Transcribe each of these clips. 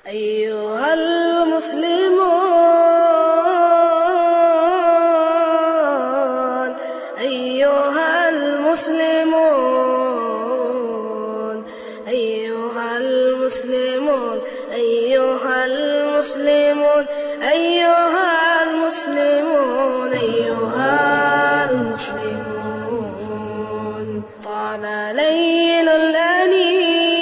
أيها المسلمون أيها المسلمون أيها المسلمون أيها المسلمون أيها المسلمون أيها المسلمون طال ليل الأنين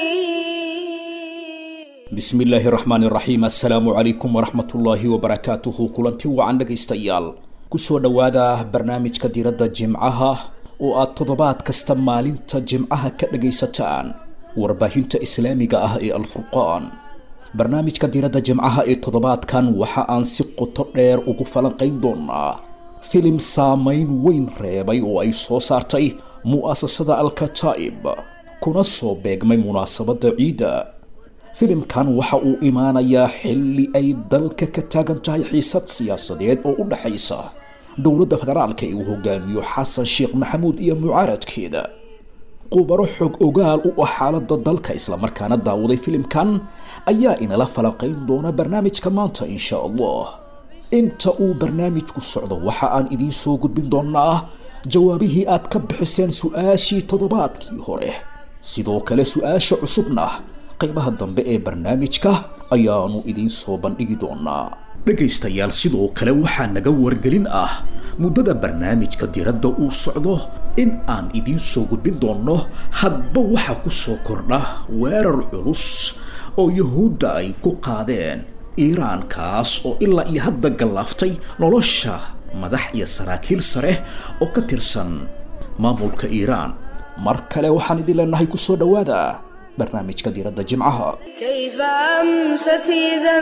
bismillaahi raxmaani raxiim assalaamu calaykum waraxmatullaahi wabarakaatuhu kulanti wacan dhegaystayaal kusoo dhowaada barnaamijka diradda jimcaha oo aad toddobaad kasta maalinta jimcaha ka dhagaysataan warbaahinta islaamiga ah ee alfurqaan barnaamijka diradda jimcaha ee toddobaadkan waxa aan si qoto dheer ugu falanqayn doonaa filim saameyn weyn reebay oo ay soo saartay mu'asasada alkataa'ib kuna soo beegmay munaasabadda ciidda filimkan waxa uu imaanayaa xilli ay dalka ka taagan tahay xiisad siyaasadeed oo u dhexaysa dowladda federaalka ee uu hogaamiyo xasan sheekh maxamuud iyo mucaaradkeeda qubaro xog ogaal u ah xaaladda dalka islamarkaana daawaday filimkan ayaa inala falanqayn doona barnaamijka maanta insha allah inta uu barnaamijku socdo waxa aan idiin soo gudbin doonaa jawaabihii aad ka bixiseen su-aashii toddobaadkii hore sidoo kale su-aasha cusubna qaybaha dambe ee barnaamijka ayaanu idiin soo bandhigi doonaa dhegaystayaal sidoo kale waxaa naga wargelin ah muddada barnaamijka diradda uu socdo in aan idiin soo gudbin doonno hadba waxa ku soo kordha weerar culus oo yuhuudda ay ku qaadeen iiraan kaas oo ilaa iyo hadda gallaaftay nolosha madax iyo saraakiil sare oo ka tirsan maamulka iiraan mar kale waxaan idin leenahay kusoo dhowaada barnaamijka diradda jimcaha كيف أمست إذا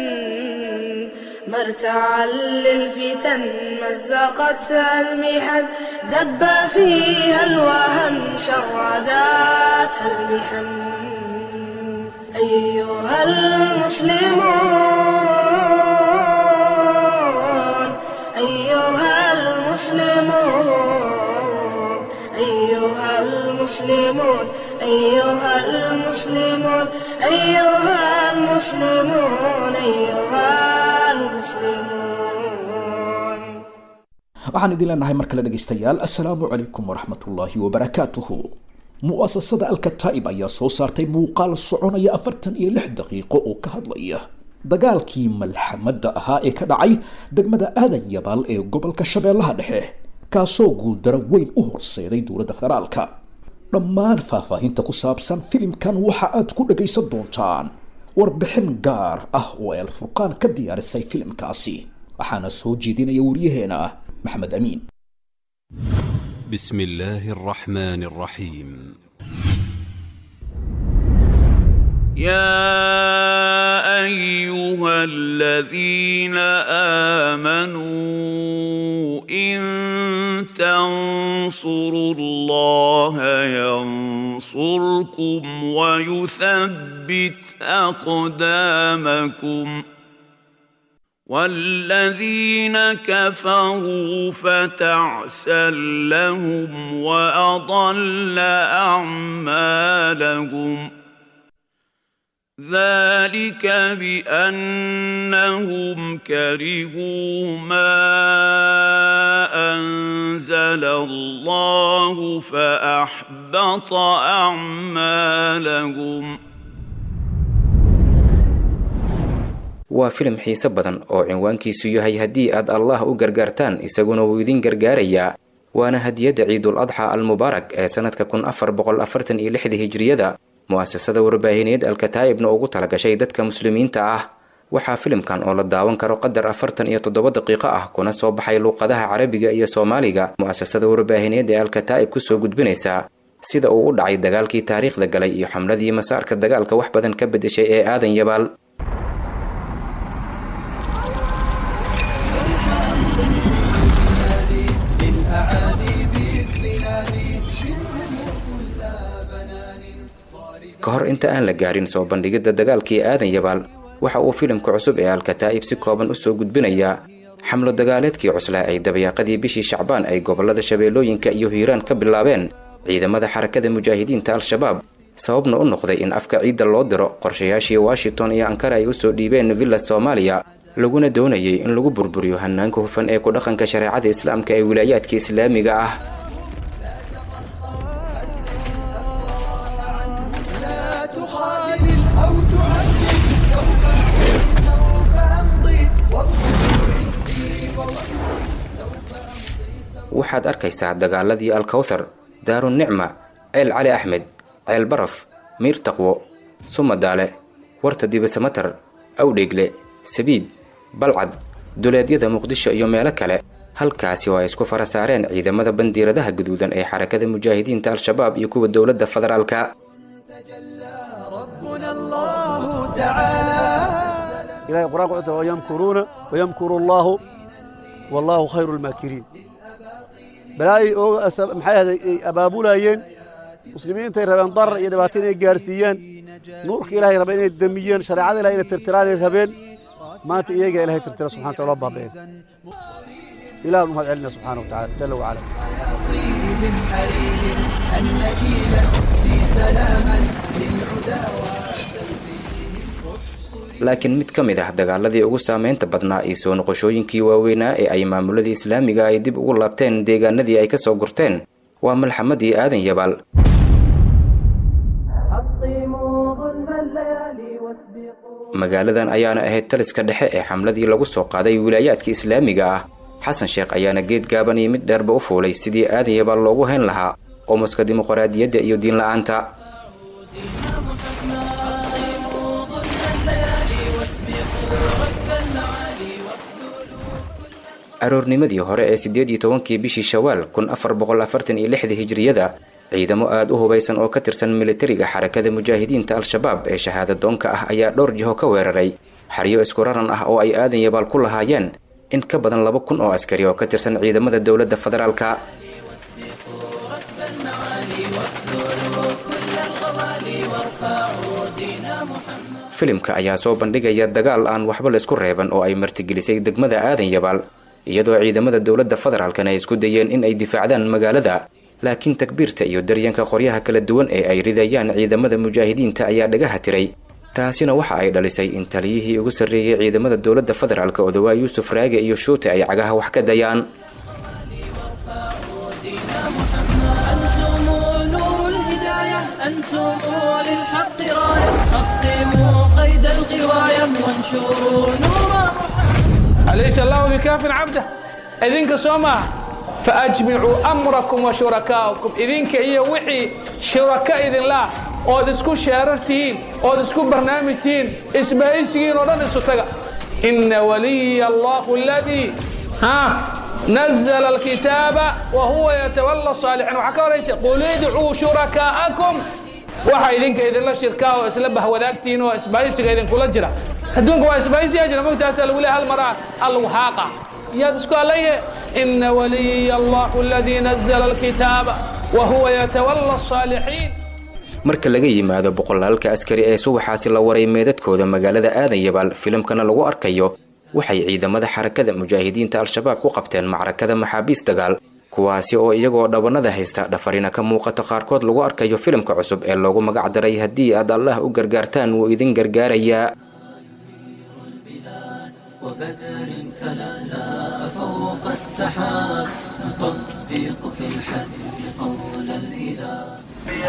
مرتعا للفتن مزقتها المحن دب فيها الوهن شرداتها المحن أيها المسلمون أيها المسلمون أيها المسلمون أيها المسلمون أيها المسلمون أيها المسلمون waxaan idin leenahay mar kale dhegaystayaal assalaamu calaykum waraxmatullaahi wabarakaatuhu mu'asasada alkataa'ib ayaa soo saartay muuqaal soconaya afartan iyo lix daqiiqo oo ka hadlaya dagaalkii malxamadda ahaa ee ka dhacay degmada aadan yabaal ee gobolka shabeellaha dhexe kaasoo guuldaro weyn u horseeday dowladda federaalka dhammaan faahfaahinta ku saabsan filimkan waxa aad ku dhagaysan doontaan warbixin gaar ah oo ay alfurqaan ka diyaarisay filimkaasi waxaana soo jeedinaya wariyaheena maxamed amiin بسم الله الرحمن الرحيم يا ايها الذين امنوا ان تنصروا الله ينصركم ويثبت اقدامكم والذين كفروا فتعسا لهم واضل اعمالهم ذلك بانهم كرهوا ما انزل الله فاحبط اعمالهم waa filim xiise badan oo cinwaankiisu yahay haddii aad allah u gargaartaan isaguna wuu idin gargaarayaa waana hadiyadda ciidul adxa almubaarak ee sanadka kun afar boqol afartan iyo lixda hijriyada mu'asasada warbaahineed alkataa'ibna ugu talagashay dadka muslimiinta ah waxaa filimkan oo la daawan karo qadar afartan iyo toddoba daqiiqo ah kuna soo baxay luuqadaha carabiga iyo soomaaliga mu'asasada warbaahineed ee alkataa'ib kusoo gudbinaysaa sida uu u dhacay dagaalkii taariikhda galay iyo xamladii masaarka dagaalka wax badan ka bedeshay ee aadan yabaal ka hor inta aan la gaarin soo bandhigidda dagaalkii aadan yabaal waxa uu filimka cusub ee alkataa'ib si kooban usoo gudbinayaa xamlo dagaaleedkii cuslaa ay dabayaaqadii bishii shacbaan ay gobollada shabeellooyinka iyo hiiraan ka bilaabeen ciidamada xarakada mujaahidiinta al-shabaab sababna u noqday in afka ciidda loo diro qorshayaashii washington iyo ankara ay usoo dhiibeen villa soomaaliya laguna doonayay in lagu burburiyo hanaanka hufan ee ku dhaqanka shareecada islaamka ee wilaayaadka islaamiga ah لا تخاذل أو تعذب سوف أمضي سوف أمضي وابذل عزي ووحدي سوف أمضي waxaad arkaysaa dagaaladii alkawthar daarunicma ceel cali axmed ceel baraf miir taqwo sumadaale warta dibasamatar awdheegle sabiid balcad duleedyada muqdisho iyo meelo kale halkaasi oo ay isku fara saareen ciidamada bandiiradaha guduudan ee xarakada mujaahidiinta al-shabaab iyo kuwa dowladda federaalka ربنا الله تعالى إلهي القرآن قلت ويمكرون ويمكر الله والله خير الماكرين بلاي أو أسب محي هذا أبابولايين مسلمين تي ربين ضر إلى باتين جارسيان نورك إلهي ربين الدميين شريعة إلهي ترتران ربين ما تيجي إلهي ترتران سبحانه وتعالى بابين إله المهد علنا سبحانه وتعالى جل وعلا صيد حرير أنك لست سلاما للعدا laakiin mid ka mid ah dagaaladii ugu saameynta badnaa iyo soo noqoshooyinkii waaweynaa ee ay maamuladii islaamiga ay dib ugu laabteen deegaanadii ay ka soo gurteen waa malxamadii aadan yabaal magaaladan ayaana ahayd taliska dhexe ee xamladii lagu soo qaaday wilaayaadka islaamiga ah xasan sheekh ayaana geed gaaban iyo mid dheerba u fuulay sidii aadan yabaal loogu hayn lahaa qomuska dimuqraadiyadda iyo diinla-aanta aroornimadii hore ee siddeed iyo tobankii bishii shawaal kun afar boqol afartan iyo lixdii hijriyada ciidamo aada u hubaysan oo ka tirsan militariga xarakada mujaahidiinta al-shabaab ee shahaadadoonka ah ayaa dhowr jiho ka weeraray xeryo isku raran ah oo ay aadan yabaal ku lahaayeen in ka badan laba kun oo askari oo ka tirsan ciidamada dowladda federaalka filimka ayaa soo bandhigaya dagaal aan waxba laysku reeban oo ay martigelisay degmada aadan yabaal iyadoo ciidamada dowladda federaalkana ay isku dayeen in ay difaacdaan magaalada laakiin takbiirta iyo daryanka qoryaha kala duwan ee ay ridayaan ciidamada mujaahidiinta ayaa dhagaha tiray taasina waxa ay dhalisay in taliyihii ugu sarreeyey ciidamada dowladda federaalka odawaa yuusuf raage iyo shuute ay cagaha wax ka dayaan أنتم نور الهداية أنتم للحق راية حطموا قيد الغواية وانشروا نور محمد أليس الله بكاف عبده إذنك سوما فأجمعوا أمركم وشركاءكم إذنك إيا وحي شركاء إذن الله ood isku sheerartihiin ood isku barnaamijtihiin isbaayisigiin oo dhan isu taga ina waliya allahu aladii ha nazla alkitaaba wa huwa yatawalla saalixiin waxaa ka horaysa qul idcuu shurakaa'akum waxa idinka idinla shirkaa oo isla bahwadaagtihiin oo isbaayisiga idinkula jira adduunka waa isbaayisiyaa jira mogtaasa lagu leeyahay hal maraa allahu haaqa yaad isku allaye ina waliya allahu aladii nazla alkitaaba wa huwa yatawalla saalixiin marka laga yimaado boqolaalka askari ee subaxaasi la waray meedadkooda magaalada aadan yabaal filimkana lagu arkayo waxay ciidamada xarakada mujaahidiinta al-shabaab ku qabteen macrakada maxaabiis dagaal kuwaasi oo iyagoo dhabanada haysta dhafarina ka muuqato qaarkood lagu arkayo filimka cusub ee loogu magac daray haddii aad allah u gargaartaan wuu idin gargaarayaa وبدر تلالا فوق السحاب نطبق في الحد قول الإله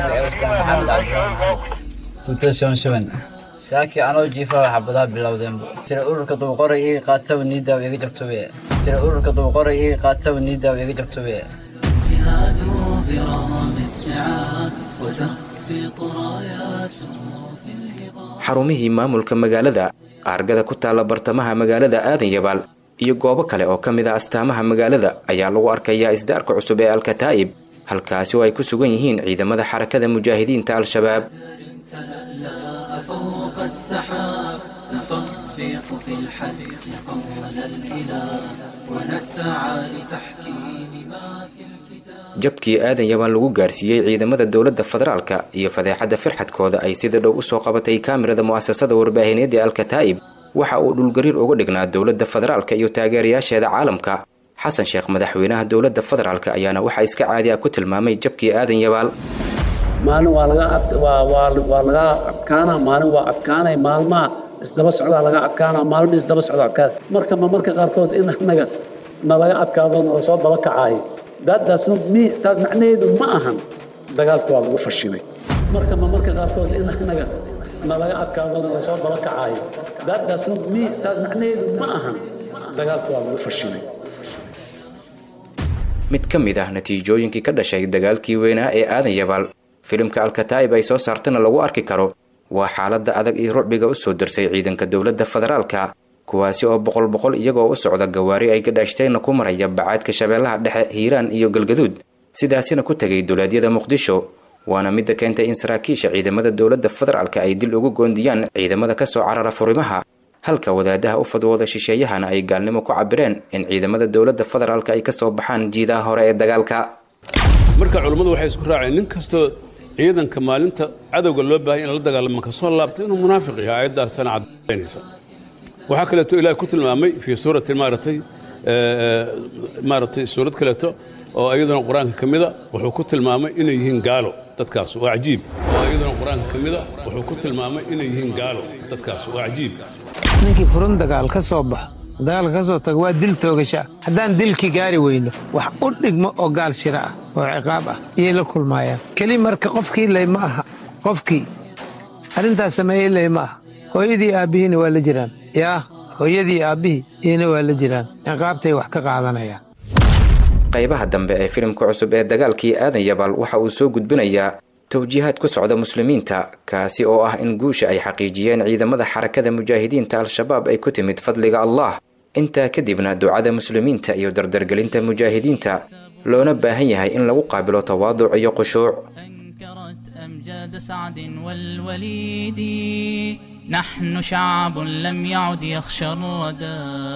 saakii anoo jiifa waxa badaa bilowdeenba tira ururka duuqoray ii qaataba niidaaw iga jabtobe tira ururka duuqoray ii qaataba niidaaw iga jabtobe جهاد برغم السعاب وتخفق راياته في الهضاب xarumihii maamulka magaalada aargada ku taalla bartamaha magaalada aadan yabaal iyo goobo kale oo ka mid a astaamaha magaalada ayaa lagu arkayaa isdaarka cusub ee alkataa'ib halkaasi oo ay ku sugan yihiin ciidamada xarakada mujaahidiinta al-shabaab تلألأ فوق السحاب نطبق في الحد قول الإله ونسعى لتحكيم ما في الكتاب jabkii aadan yabaal lagu gaarsiiyey ciidamada dowladda federaalka iyo fadeexadda firxadkooda ay sida dhow u soo qabatay kaamirada mu'asasada warbaahineed ee alkataa'ib waxa uu dhulgariir uga dhignaa dowladda federaalka iyo taageerayaasheeda caalamka xasan sheekh madaxweynaha dowladda federaalka ayaana waxaa iska caadi ah ku tilmaamay jabkii aadan yabaal maalin waa laga ad- waa waa waa laga adkaanaa maalin waa adkaanay maalmaha isdaba socdaa laga adkaanaa maalin isdaba socdaa adkaana marka ma marka qaarkood in annaga nalaga adkaado nala soo daba kacaayo that does not mean taas macnaheedu ma ahan dagaalka waa lagu fashilay marka ma marka qaarkood in annaga nalaga adkaado nala soo daba kacaayo that does not mean taas macnaheedu ma ahan dagaalka waa lagu fashilay mid ka mid ah natiijooyinkii ka dhashay dagaalkii weynaa ee aadan yabaal filimka alkataa'ib ay soo saartana lagu arki karo waa xaaladda adag iyo rucbiga u soo darsay ciidanka dowladda federaalka kuwaasi oo boqol boqol iyagoo u socda gawaari ay gadhaashteenna ku maraya bacaadka shabeellaha dhexe hiiraan iyo galgaduud sidaasina ku tegay dowlaadyada muqdisho waana midda keentay in saraakiisha ciidamada dowladda federaalka ay dil ugu goondiyaan ciidamada ka soo carara furimaha halka wadaadaha u fadwooda shisheeyahana ay gaalnimo ku cabireen in ciidamada dowladda federaalka ay ka soo baxaan jiidaha hore ee dagaalka marka culummadu waxay isku raaceen nin kastoo ciidanka maalinta cadowga loo baahaya in la dagaalamo ka soo laabta inuu munaafiq yahay aayaddaasana cadaynaysa waxaa kaleeto ilaah ku tilmaamay fii suurati maaragtay maaragtay suurad kaleeto oo iyaduna qur-aanka ka mida wuxuu ku tilmaamay inay yihiin gaalo dadkaas waa cajiib oo iyaduna qur-aanka ka mida wuxuu ku tilmaamay inay yihiin gaalo dadkaas waa cajiib ninkii furun dagaal ka soo baxo dagaalka ka soo taga waa dil toogasha haddaan dilkii gaari weyno wax u dhigmo oo gaal shira ah oo ciqaab ah iyay la kulmaayaan keli marka qofkii ley ma aha qofkii arrintaas sameeyey ley ma aha hooyadii aabbihiina waa la jiraan yaa hooyadii aabbihii iyana waa la jiraan ciqaabtay wax ka qaadanayaan qaybaha dambe ee filimka cusub ee dagaalkii aadan yabaal waxa uu soo gudbinayaa towjiihaad ku socda muslimiinta kaasi oo ah in guusha ay xaqiijiyeen ciidamada xarakada mujaahidiinta al-shabaab ay ku timid fadliga allah intaa kadibna ducada muslimiinta iyo dardargelinta mujaahidiinta loona baahan yahay in lagu qaabilo tawaaduc iyo khushuuc أمجاد سعد والوليد نحن شعب لم يعد يخشى الردى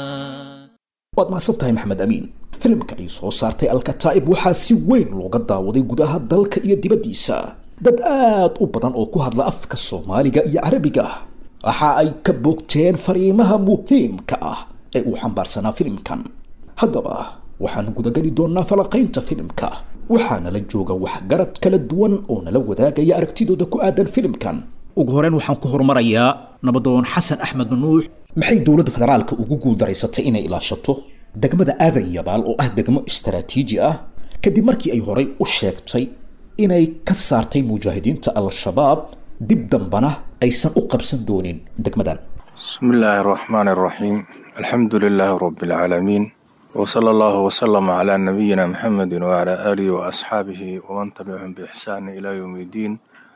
waad mahadsan tahay maxamed amiin filimka ay soo saartay alkataa'ib waxaa si weyn looga daawaday gudaha dalka iyo dibaddiisa dad aad u badan oo ku hadla afka soomaaliga iyo carabiga waxa ay ka boogteen fariimaha muhiimka ah ee uu xambaarsanaa filimkan haddaba waxaan gudageli doonnaa falaqaynta filimka waxaana la jooga waxgarad kala duwan oo nala wadaagaya aragtidooda ku aadan filimkan ugu horeyn waxaan ku horumarayaa nabadoon xasan axmed nuux maxay dowladda federaalka ugu guuldaraysatay inay ilaashato degmada aadan yabaal oo ah degmo istaraatiiji ah kadib markii ay horay u sheegtay inay ka saartay mujaahidiinta al-shabaab dib dambana aysan u qabsan doonin degmadan بسم الله الرحمن الرحيم الحمد لله رب العالمين وصلى الله وسلم على نبينا محمد وعلى آله وأصحابه ومن تبعهم بإحسان إلى يوم الدين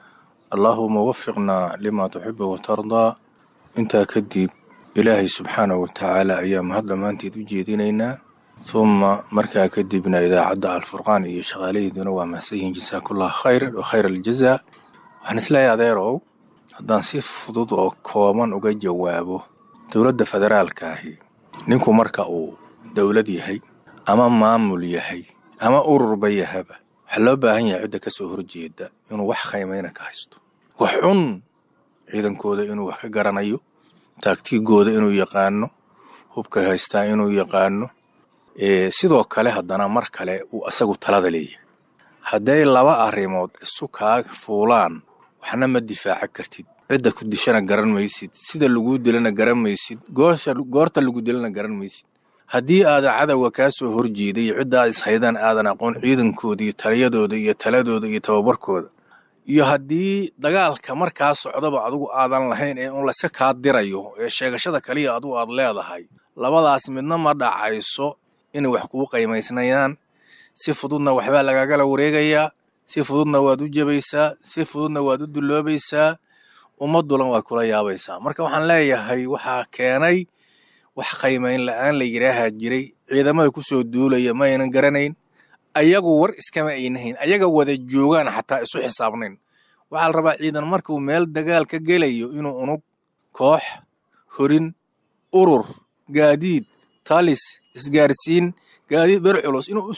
اللهم وفقنا لما تحب وترضى انت كديب إلهي سبحانه وتعالى أيام هذا ما أنت تجيدينينا ثم مركا كدبنا إذا عدى الفرقان إيه شغالي دون ومسيهم جزاك الله خير وخير الجزاء وحنسلا يا ديرو haddaan si fudud oo kooban uga jawaabo dowladda federaalka ahi ninku marka uu dowlad yahay ama maamul yahay ama ururba yahaba waxaa loo baahan yahay cidda ka soo horjeeda inuu wax khaymayna ka haysto wax cun ciidankooda inuu wax ka garanayo taagtigooda inuu yaqaano hubka haystaa inuu yaqaano sidoo kale haddana mar kale uu asagu talada leeyahay hadday laba arrimood isu kaaga fuulaan waxna ma difaaca kartid cidda ku dishana garan maysid sida laguu dilana garan maysid goorta lagu dilana garan maysid haddii aadan cadowga kaa soo horjeeday iyo cidda aad ishaydaan aadan aqoon ciidankooda iyo taliyadooda iyo taladooda iyo tababarkooda iyo haddii dagaalka markaa socdaba adigu aadan lahayn ee un layska kaa dirayo ee sheegashada kaliya adigu aad leedahay labadaas midna ma dhacayso inay wax kuu qaymaysnayaan si fududna waxbaa lagagala wareegayaa si fududna waad u jebaysaa si fududna waad u dulloobaysaa ummaddulan waa kula yaabaysaa marka waxaan leeyahay waxaa keenay wax qaymayn la'aan la yidhaahaa jiray ciidamada ku soo duulaya ma aynan garanayn ayagu war iskama aynahayn ayaga wada joogaan xataa isu xisaabnayn waxaa la rabaa ciidan markuu meel dagaal ka gelayo inuu unug koox horin urur gaadiid talis isgaarsiin gaadiid ber culus inuu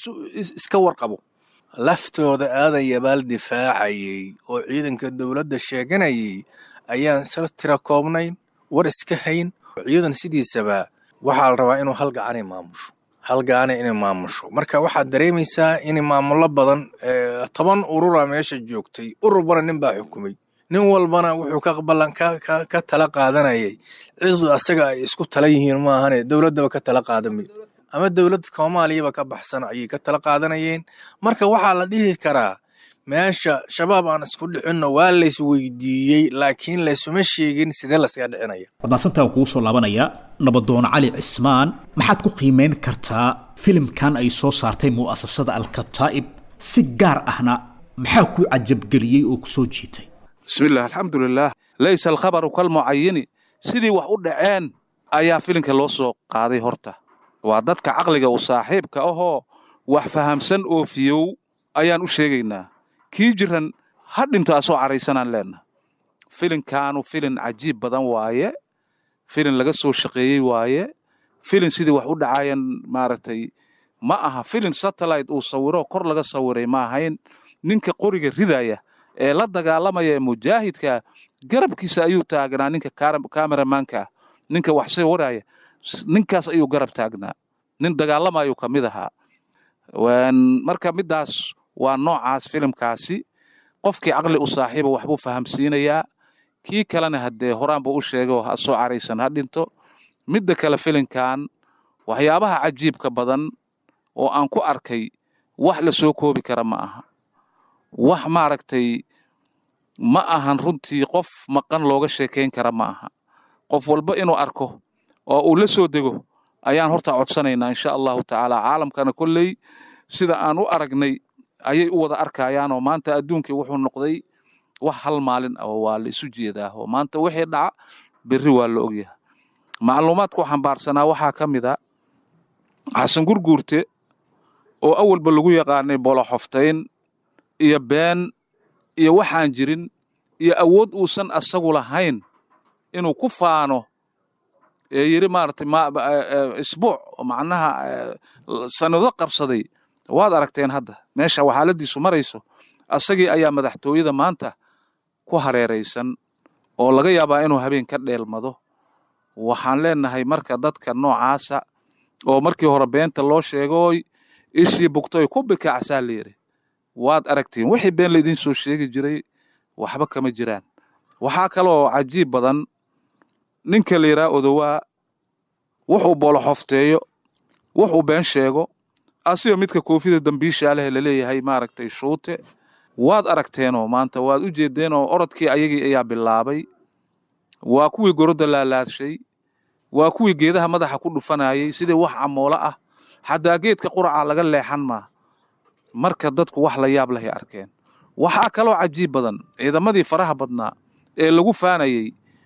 iska warqabo laftooda aadan yabaal difaacayay oo ciidanka dowladda sheeganayay ayaan sal tira koobnayn war iska hayn ciidan sidiisaba waxaa la rabaa inuu hal gacanay maamusho hal gaane inay maamusho marka waxaad dareemaysaa in maamullo badan toban urura meesha joogtay ururbana nin baa xukumay nin walbana wuxuu ka ballan ka tala qaadanayay cidu asaga ay isku tala yihiin maahane dowladdaba ka tala qaadamay ama dowlad soomaaliyaba ka baxsan ayay ka tala qaadanayeen marka waxaa la dhihi karaa meesha shabaab aan isku dhicinno waa lays weydiiyey laakiin laysuma sheegin sidee laysaga dhicinaya wadnaasantaa kugu soo laabanaya nabadoon cali cismaan maxaad ku qiimeyn kartaa filimkan ay soo saartay mu'asasada alkataa'ib si gaar ahna maxaa ku cajabgeliyey oo ku soo jiitay bismillaah alxamdulilaah laysa alkhabaru kalmucayini sidii wax u dhaceen ayaa filinka loo soo qaaday horta waa dadka caqliga u saaxiibka ahoo wax fahamsan oo fiyow ayaan u sheegaynaa kii jiran ha dhinto asoo caraysanaan leenna filinkaanu filin cajiib badan waaye filin laga soo shaqeeyey waaye filin sidii wax u dhacayan maaragtay ma aha filin satellite uu sawiro kor laga sawiray ma ahayn ninka qoriga ridaya ee la dagaalamaya ee mujaahidka garabkiisa ayuu taagnaa ninka kameramaanka ninka wax sawiraya ninkaas ayuu garab taagnaa nin dagaalamayu ka mid ahaa marka middaas waa noocaas filimkaasi qofkii caqli u saaxiiba waxbuu fahamsiinayaa kii kalena haddee horaanba u sheegay ha soo caraysan ha dhinto midda kale filinkan waxyaabaha cajiibka badan oo aan ku arkay wax la soo koobi kara ma aha wax maaragtay ma ahan runtii qof maqan looga sheekayn kara ma aha qof walba inuu arko oo uu la soo dego ayaan horta codsanaynaa insha allahu tacaala caalamkana kolley sida aan u aragnay ayay u wada arkayaan oo maanta adduunkii wuxuu noqday wax hal maalin ah waa la isu jeedaa oo maanta wixii dhaca berri waa la ogyahay macluumaadku xambaarsanaa waxaa ka mid a xasan gurguurte oo awalba lagu yaqaanay boloxoftayn iyo been iyo waxaan jirin iyo awood uusan asagu lahayn inuu ku faano ee yiri maaragtay isbuuc macnaha sanado qabsaday waad aragteen hadda meesha waxaaladiisu marayso asagii ayaa madaxtooyada maanta ku hareeraysan oo laga yaabaa inuu habeen ka dheelmado waxaan leenahay marka dadka noocaasa oo markii hore beenta loo sheegooy ishii bugtoy ku bikacsaa layidhi waad aragtiin wixii been laydin soo sheegi jiray waxba kama jiraan waxaa kaloo cajiib badan ninka la yidhaha odowaa wuxuu booloxofteeyo wuxuu been sheego asigoo midka koofida dambiisha leh laleeyahay maaragtay shuute waad aragteenoo maanta waad u jeedeenoo orodkii ayagii ayaa bilaabay waa kuwii gorodda laalaadshay waa kuwii geedaha madaxa ku dhufanayay sidii wax camoolo ah xataa geedka quraca laga leexan maa marka dadku wax la yaab lahay arkeen waxaa kaloo cajiib badan ciidamadii faraha badnaa ee lagu faanayey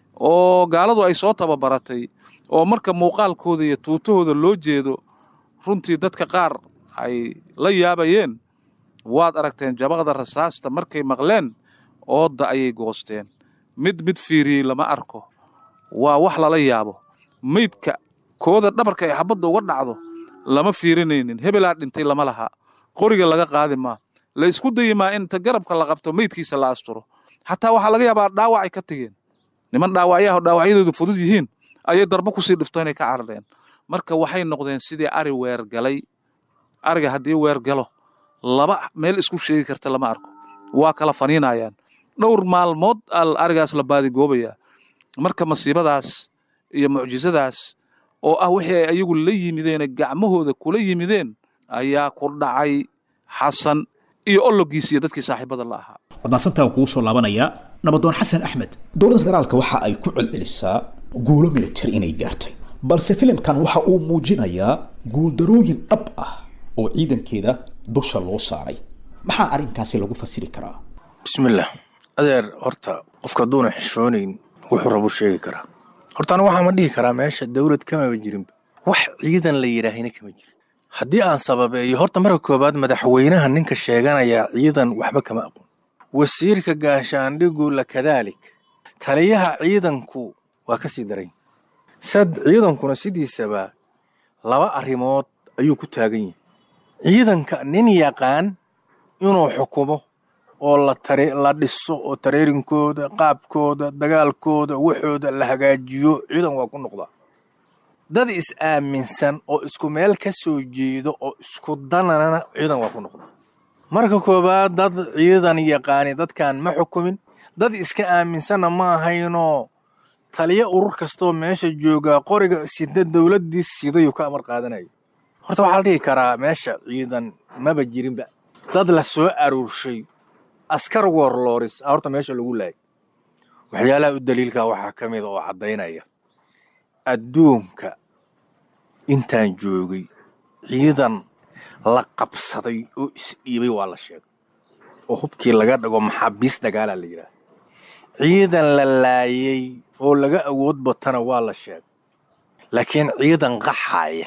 oo gaaladu ay soo tababaratay oo marka muuqaalkooda iyo tuutahooda loo jeedo runtii dadka qaar ay la yaabayeen waad aragteen jabaqda rasaasta markay maqleen oodda ayay goosteen mid mid fiiriyey lama arko waa wax lala yaabo meydka kooda dhabarka ay xabadda uga dhacdo lama fiirinaynin hebelaa dhintay lama laha qoriga laga qaadi maa la isku dayi maa inta garabka la qabto meydkiisa la asturo xataa waxaa laga yaabaa dhaawacay ka tegeen niman dhaawacyaha dhaawacyadoodu fudud yihiin ayay darbo kusii dhifto inay ka carareen marka waxay noqdeen sidii ari weergalay ariga haddii weergalo laba meel isku sheegi karta lama arko waa kala faniinayaan dhowr maalmood al arigaas la baadigoobayaa marka masiibadaas iyo mucjisadaas oo ah wixii ay ayagu la yimideene gacmahooda kula yimideen ayaa ku dhacay xasan iyo ollogiis iyo dadkii saaxiibada la ahaa wadnaasantaa kugu soo laabanaya nabadoon xasan axmed dowladda federaalka waxa ay ku celcelisaa guulo military inay gaartay balse filimkan waxa uu muujinayaa guuldarooyin dhab ah oo ciidankeeda dusha loo saaray maxaa arrinkaasi lagu fasiri karaa bismillaah adeer horta qofka hadduuna xishoonayn wuxuu rabu sheegi karaa horta anigu waxaa ma dhihi karaa meesha dowlad kamaba jirinba wax ciidan la yidhaahina kama jirin haddii aan sababeeyo horta marka koowaad madaxweynaha ninka sheeganaya ciidan waxba kama aqoon wasiirka gaashaandhigu la kadaalik taliyaha ciidanku waa ka sii daray sad ciidankuna sidiisaba laba arrimood ayuu ku taagan yahay ciidanka nin yaqaan inuu xukumo oo la tare la dhiso oo tareerinkooda qaabkooda dagaalkooda waxooda la hagaajiyo ciidan waa ku noqdaa dad is-aaminsan oo isku meel ka soo jeedo oo isku danana ciidan waa ku noqdaa marka koowaad dad ciidan yaqaani dadkan ma xukumin dad iska aaminsanna ma ahaynoo taliyo urur kastoo meesha joogaa qoriga sida dowladdii sidayuu ka amar qaadanayo horta waxaa la dhihi karaa meesha ciidan maba jirinba dad la soo aruurshay askar warlooris a horta meesha lagu laayay waxyaalaha u daliilka waxaa ka mid oo caddaynaya adduunka intaan joogay ciidan la qabsaday oo isdhiibay waa la sheegay oo hubkii laga dhigo maxaabiis dagaalaa la yidhaah ciidan la laayay oo laga awood batana waa la sheegay laakiin ciidan qaxaaya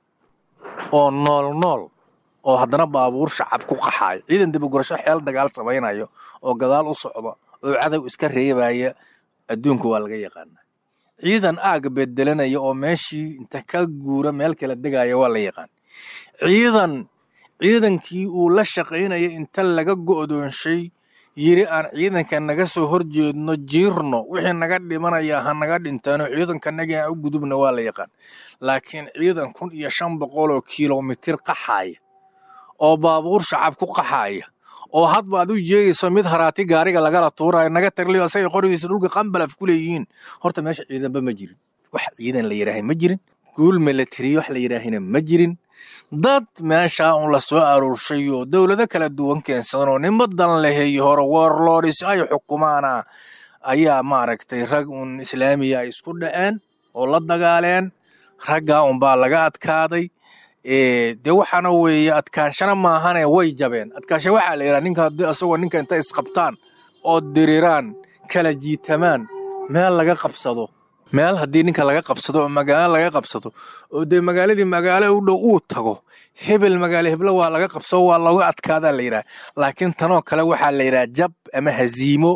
oo nool nool oo haddana baabuur shacab ku qaxaaya ciidan dibagurasho xeel dagaal samaynayo oo gadaal u socda oo cadow iska reebaya adduunku waa laga yaqaanaa ciidan aaga bedelanaya oo meeshii inta ka guura meel kala degaya waa la yaqaan ciidan ciidankii uu la shaqaynaya inta laga go'doonshay yiri aan ciidanka naga soo horjeedno jiirno wixii naga dhimanaya ha naga dhintaano ciidankanaga aan u gudubna waa la yaqaan laakiin ciidan kun iyo shan boqol oo kilomitir qaxaaya oo baabuur shacab ku qaxaaya oo hadba aad u jeegayso mid haraati gaariga lagala tuurayo naga tagliyo asagay qorigiisa dhulka qambalaf ku leeyihiin horta meesha ciidanba ma jirin wax ciidan la yidhaahay ma jirin guul milatary wax la yidhaahina ma jirin dad meeshaa un la soo aruurshay oo dowlado kala duwan keensadan oo nimo dan laheeyo hore warlordis ay xukumaana ayaa maaragtay rag un islaamiya ay isku dhaceen oo la dagaaleen raggaa unbaa laga adkaaday dee waxaana weeye adkaanshana maahane way jabeen adkaansha waxaa la yidhaha ninka haddii asagoo ninka inta isqabtaan oo diriraan kala jiitamaan meel laga qabsado meel haddii ninka laga qabsado oo magaalo laga qabsado oo dee magaaladii magaalo u dhow uu tago hebel magaalo heblo waa laga qabsado waa looga adkaadaa la yidhaha laakiin tanoo kale waxaa la yidhaha jab ama haziimo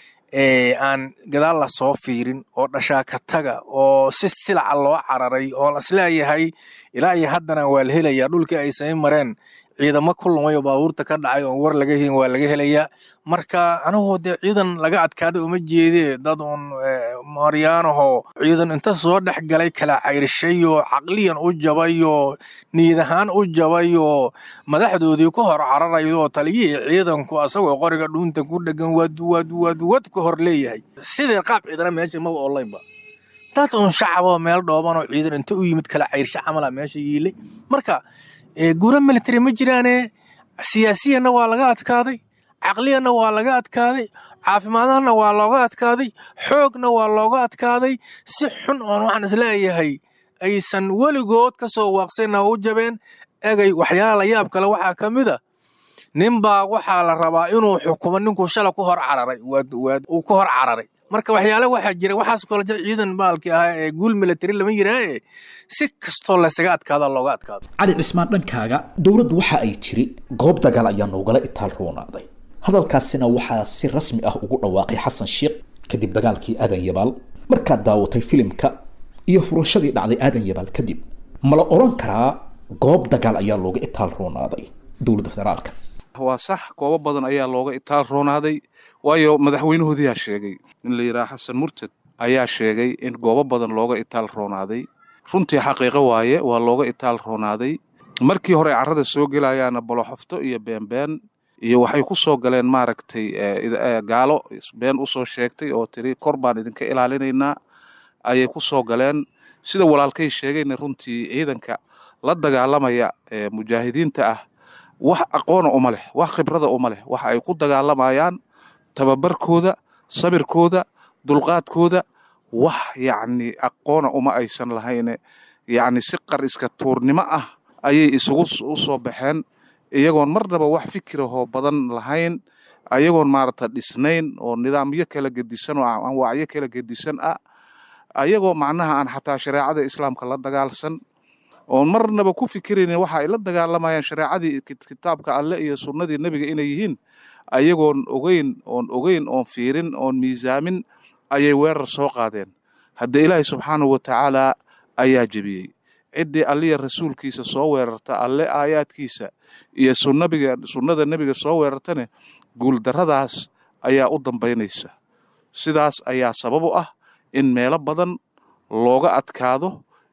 aan gadaal la soo fiirin oo dhashaaka taga oo si silaca loo cararay oo isleeyahay ilaa iyo haddana waa la helayaa dhulkii ay samayn mareen ciidamo ku lumay oo baabuurta ka dhacay oon war laga helin waa laga helayaa marka anigoo dee ciidan laga adkaada uma jeedee dad uun maryaanahoo ciidan inta soo dhex galay kala cayrshay oo caqliyan u jabay oo niyad ahaan u jabay oo madaxdoodii ku hor cararayo oo taliyihii ciidanku asagoo qoriga dhuunta ku dhegan wad wad wad wad ka hor leeyahay sidii qaab ciidana meesha maba onlineba dad uun shacaboo meel dhoobanoo ciidan inta u yimid kala cayrsha camala meesha yiilay marka guura military ma jiraane siyaasiyanna waa laga adkaaday caqliyanna waa laga adkaaday caafimaadahana waa looga adkaaday xoogna waa looga adkaaday si xun oon waxaan isleeyahay aysan weligood ka soo waaqsayna u jabeen egay waxyaala la yaab kale waxaa ka mid a ninbaa waxaa la rabaa inuu xukumo ninkuu shala ku hor cararay uu ku hor cararay marka waxyaale waxaa jira waxaas kole ciidan baalkii ahaa ee guul military lama yiraahe si kastoo laysaga adkaada looga adkaado cali cismaan dhankaaga dowladdu waxa ay tiri goob dagaal ayaa noogala itaal roonaaday hadalkaasina waxaa si rasmi ah ugu dhawaaqay xasan sheekh kadib dagaalkii aadan yabaal markaad daawatay filimka iyo furashadii dhacday aadan yabaal kadib ma la odhan karaa goob dagaal ayaa looga itaal roonaaday dowladda federaalka waa sax goobo badan ayaa looga itaal roonaaday waayo madaxweynahoodiyaa sheegay in la yidhaha xasan murtad ayaa sheegay in goobo badan looga itaal roonaaday runtii xaqiiqo waaye waa looga itaal roonaaday markii hore carrada soo gelayaana boloxofto iyo beenbeen iyo waxay ku soo galeen maaragtay gaalo been usoo sheegtay oo tiri kor baan idinka ilaalinaynaa ayay ku soo galeen sida walaalkay sheegayna runtii ciidanka la dagaalamaya ee mujaahidiinta ah wax aqoona uma leh wax khibrada uma leh waxa ay ku dagaalamayaan tababarkooda sabirkooda dulqaadkooda wax yacni aqoona uma aysan lahayne yacni si qar iska tuurnimo ah ayay isugu u soo baxeen iyagoon marnaba wax fikirahoo badan lahayn ayagoon maarata dhisnayn oo nidaamyo kala gedisan oo anwaacyo kala gedisan ah ayagoo macnaha aan xataa shareecada islaamka la dagaalsan oon marnaba ku fikiraynin waxa ay la dagaalamayaan shareecadii kitaabka alle iyo sunnadii nebiga inay yihiin ayagoon ogeyn oon ogeyn oon fiirin oon miisaamin ayay weerar soo qaadeen hadda ilaahay subxaanahu wa tacaalaa ayaa jebiyey ciddii alliya rasuulkiisa soo weerarta alle aayaadkiisa iyo sunnabiga sunnada nebiga soo weerartane guuldarradaas ayaa u dambaynaysa sidaas ayaa sabab u ah in meelo badan looga adkaado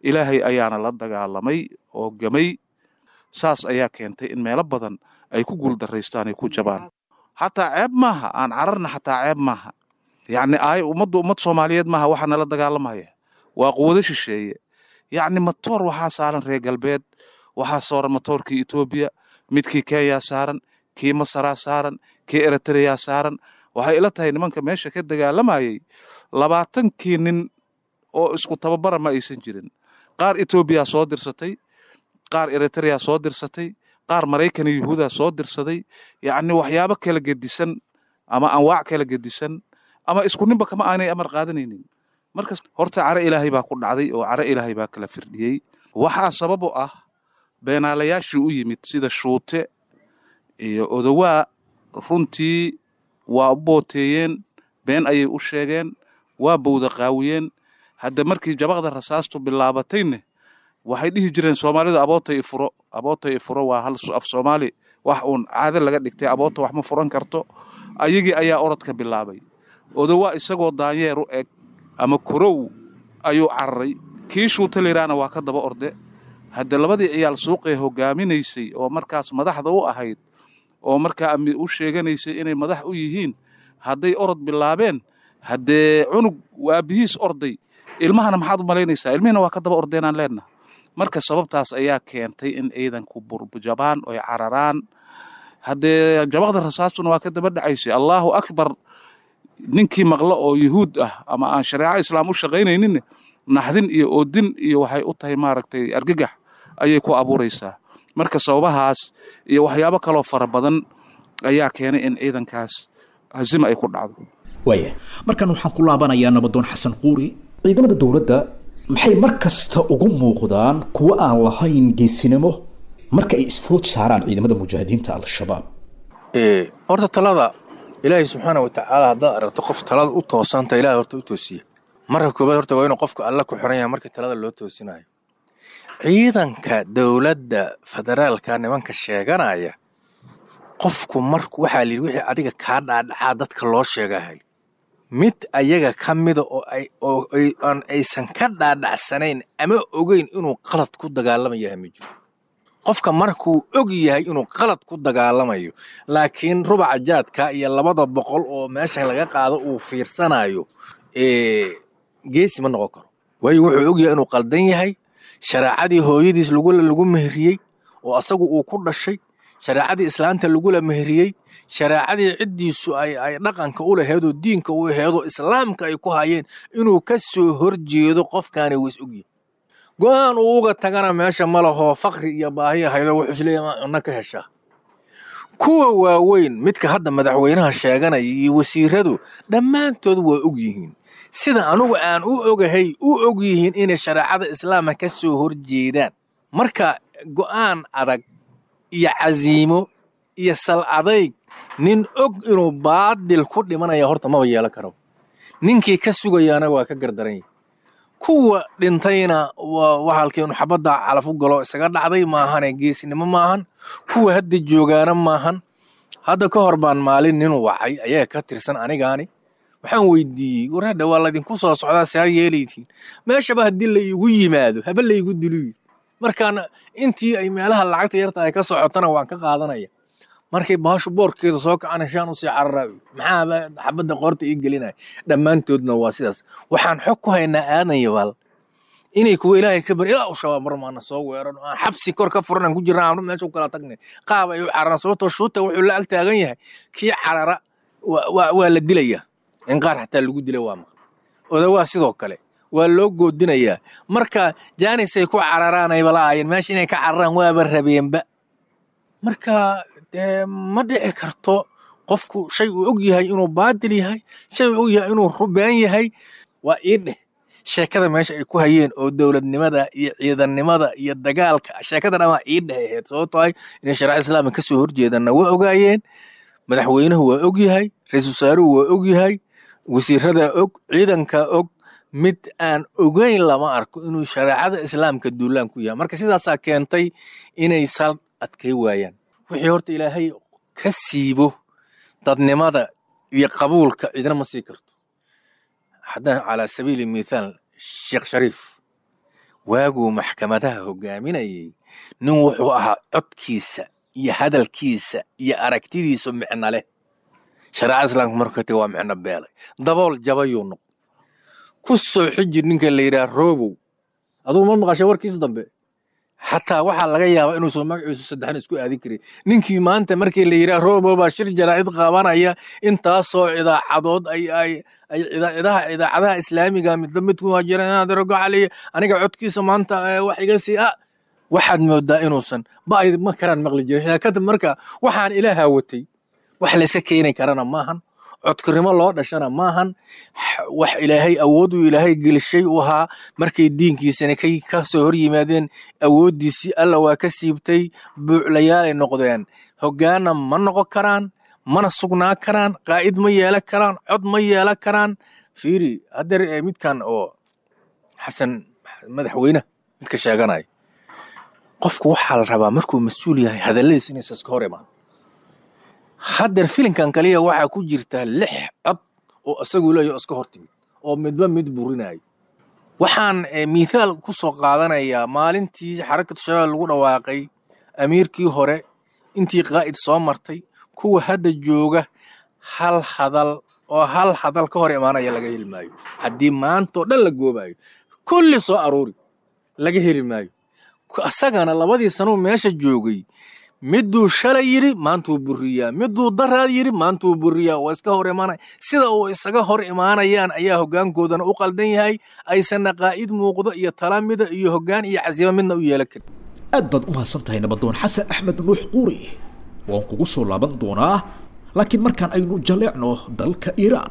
ilaahay ayaana la dagaalamay oo gamay saas ayaa keentay in meelo badan ay ku guuldaraystaan ay ku jabaan xataa ceeb maaha aan cararna xataa ceeb maaha yacni ay ummaddu ummad soomaaliyeed maaha waxaa nala dagaalamaya waa quwado shisheeye yacni matoor waxaa saaran reer galbeed waxaa saaran matoorkii etoobiya midkii kenya saaran kii masaraa saaran kii eritreyaa saaran waxay ila tahay nimanka meesha ka dagaalamayay labaatankii nin oo isku tababara ma aysan jirin qaar etoobiya soo dirsatay qaar eritreya soo dirsatay qaar maraykan iyo yuhuuda soo dirsaday yacni waxyaabo kala gedisan ama anwaac kala gedisan ama isku ninba kama aanay amar qaadanaynin markas horta care ilaahay baa ku dhacday oo care ilaahay baa kala firdhiyey waxaa sabab u ah beenaalayaashii u yimid sida shuute iyo odowaa runtii waa u booteeyeen been ayay u sheegeen waa bowda qaawiyeen hadda markii jabaqda rasaastu bilaabatayne waxay dhihi jireen soomaalidu abootay ifuro abootay ifuro waa hal af soomaali wax uun caado laga dhigtay aboota wax ma furan karto ayagii ayaa orodka bilaabay odowaa isagoo daanyeer u eg ama korow ayuu cararay kii shuuta layidhaahna waa ka daba orde hadda labadii ciyaal suuqee hogaaminaysay oo markaas madaxda u ahayd oo markaa u sheeganaysay inay madax u yihiin hadday orod bilaabeen haddee cunug waabihiis orday ilmahana maxaad u malaynaysaa ilmihina waa ka daba ordeenaan leenaha marka sababtaas ayaa keentay in ciidanku burjabaan oy cararaan haddee jabaqda rasaastuna waa ka daba dhacaysay allaahu akbar ninkii maqlo oo yuhuud ah ama aan shareeco islaam u shaqaynayninne naxdin iyo oodin iyo waxay u tahay maaragtay argagax ayay ku abuuraysaa marka sababahaas iyo waxyaabo kaloo fara badan ayaa keenay in ciidankaas hazima ay ku dhacdo waaya markan waxaan ku laabanayaa nabadoon xasan quuri ciidamada dowladda maxay mar kasta ugu muuqdaan kuwo aan lahayn geesinimo marka ay isfood saaraan ciidamada mujaahidiinta al-shabaab horta talada ilaahay subxaana wa tacaala haddaad aragto qof talada u toosanta ilahay horta u toosiya marka koobaad horta waa inuu qofku alla ku xiran yahay markii talada loo toosinayo ciidanka dowladda federaalka nimanka sheeganaya qofku marku waxaa layidhi wixii adiga kaa dhaadhacaa dadka loo sheegahay mid ayaga ka mida oo ay oo ay aan aysan ka dhaadhacsanayn ama ogeyn inuu qalad ku dagaalamayahay ma jiro qofka markuu og yahay inuu qalad ku dagaalamayo laakiin rubaca jaadka iyo labada boqol oo meesha laga qaado uu fiirsanayo geesi ma noqon karo waayo wuxuu og yahay inuu qaldan yahay shareecadii hooyadiis lagula lagu meheriyey oo asagu uu ku dhashay shareecadii islaanta lagula meheriyey shareecadii ciddiisu ay ay dhaqanka u laheedoo diinka u aheedoo islaamka ay ku hayeen inuu ka soo horjeedo qofkaani wis ogyahay go-aan uu uga tagana meesha ma lahoo fakri iyo baahi ahaydo wuxuu isleeyahay maa cunno ka heshaa kuwa waaweyn midka hadda madaxweynaha sheeganaya iyo wasiiradu dhammaantood waa og yihiin sida anugu aan u ogahay u og yihiin inay shareecada islaamka ka soo horjeedaan marka go'aan adag iyo casiimo iyo sal adayg nin og inuu baadil ku dhimanaya horta maba yeelan karo ninkii ka sugayaana waa ka gardaran yahy kuwa dhintayna waa waxaalkii inu xabadda calaf u galo isaga dhacday maahane geesnimo maahan kuwa hadda joogaana maahan hadda ka hor baan maalin nin wacay ayaa ka tirsan anigaani waxaan weydiiyey wareedha waa laydinku soo socdaa saa yeelaytiin meeshaba haddii la iigu yimaado haba la iigu diluyi markaan intii ay meelaha lacagta yarta ay ka socotana waan ka qaadanaya markay baashu boorkeeda soo kacana shaan usii cararaayo maxaaba xabadda qoorta ii gelinaya dhammaantoodna waa sidaas waxaan xog ku haynaa aadan yabaal inay kuwa ilaahay ka bar ilaa u shabaab mar maana soo weeran aan xabsi kor ka furan aan ku jirna aan meesha u kala tagnay qaab ay u cararaan sababtoo shuuta wuxuu la ag taagan yahay kii carara waa la dilayaa in qaar xataa lagu dila waa maqan odawaa sidoo kale waa loo goodinayaa marka jaanisay ku cararaanayba la'aayeen meesha inay ka cararaan waaba rabeenba marka dee ma dhici karto qofku shay uu og yahay inuu baadil yahay shay uu og yahay inuu rubeen yahay waa ii dheh sheekada meesha ay ku hayeen oo dowladnimada iyo ciidannimada iyo dagaalka sheekada dhan waa ii dheh ahayd sababtoo ah inay shariica islaamka ka soo horjeedanna waa ogaayeen madaxweynuhu waa og yahay ra-iisul wasaaruhu waa og yahay wasiirada og ciidanka og mid aan ogeyn lama arko inuu shareecada islaamka duulaan ku yahay marka sidaasaa keentay inay sal adkay waayaan wixii horta ilaahay ka siibo dadnimada iyo qabuulka cidna ma sii karto haddaan calaa sabiili mithaal sheekh shariif waaguu maxkamadaha hogaaminayay nin wuxuu ahaa codkiisa iyo hadalkiisa iyo aragtidiisa micno leh shareecada islaamka markuu ka tegay waa micno beelay dabool jabayuu noq ku soo xiji ninka la yidhaha roobow adugu ma maqashay warkiisa dambe xataa waxaa laga yaabaa inuusan magaciisu saddexna isku aadin karin ninkii maanta markii la yidhaha roobow baa shir jaraa'id qaabanaya intaasoo idaacadood ay ay ay idaacadaha idaacadaha islaamiga midba midku hajiranaadarogoxaliy aniga codkiisa maanta wax iga sii ah waxaad moodaa inuusan ba ay ma karaan maqli jirin sheekada marka waxaan ilaahaa watay wax layska keeni karana maahan codkarnimo loo dhashana maahan wax ilaahay awooduu ilaahay gelishay u ahaa markay diinkiisana kay ka soo hor yimaadeen awooddiisii alla waa ka siibtay buuclayaalay noqdeen hoggaanna ma noqon karaan mana sugnaa karaan qaa'id ma yeelan karaan cod ma yeelan karaan fiiri haddeer midkan oo xasan madaxweyne midka sheeganaya qofku waxaa la rabaa markuu mas-uul yahay hadalladiisa inaysa iska hor imaan haddeer filinkan kaliya waxaa ku jirta lix cod oo isagu leeyaho iska hor timid oo midba mid burinayo waxaan mithaal ku soo qaadanayaa maalintii xarakatu shabaab lagu dhawaaqay amiirkii hore intii qaa'id soo martay kuwa hadda jooga hal hadal oo hal hadal ka hor imaanaya laga heli maayo haddii maantoo dhan la goobayo kulli soo aroori laga heli maayo asagana labadii sanuu meesha joogay miduu shalay yidhi maantuu buriyaa miduu daraad yidhi maantuu buriyaa waa iska hor imaanaya sida uu isaga hor imaanayaan ayaa hoggaankoodana u qaldan yahay aysanna qaa'id muuqdo iyo talamida iyo hoggaan iyo casiimo midna u yeelan karin aad baad u mahadsan tahay nabadoon xasan axmed nuux quuri waan kugu soo laaban doonaa laakiin markaan aynu jaleecno dalka iiraan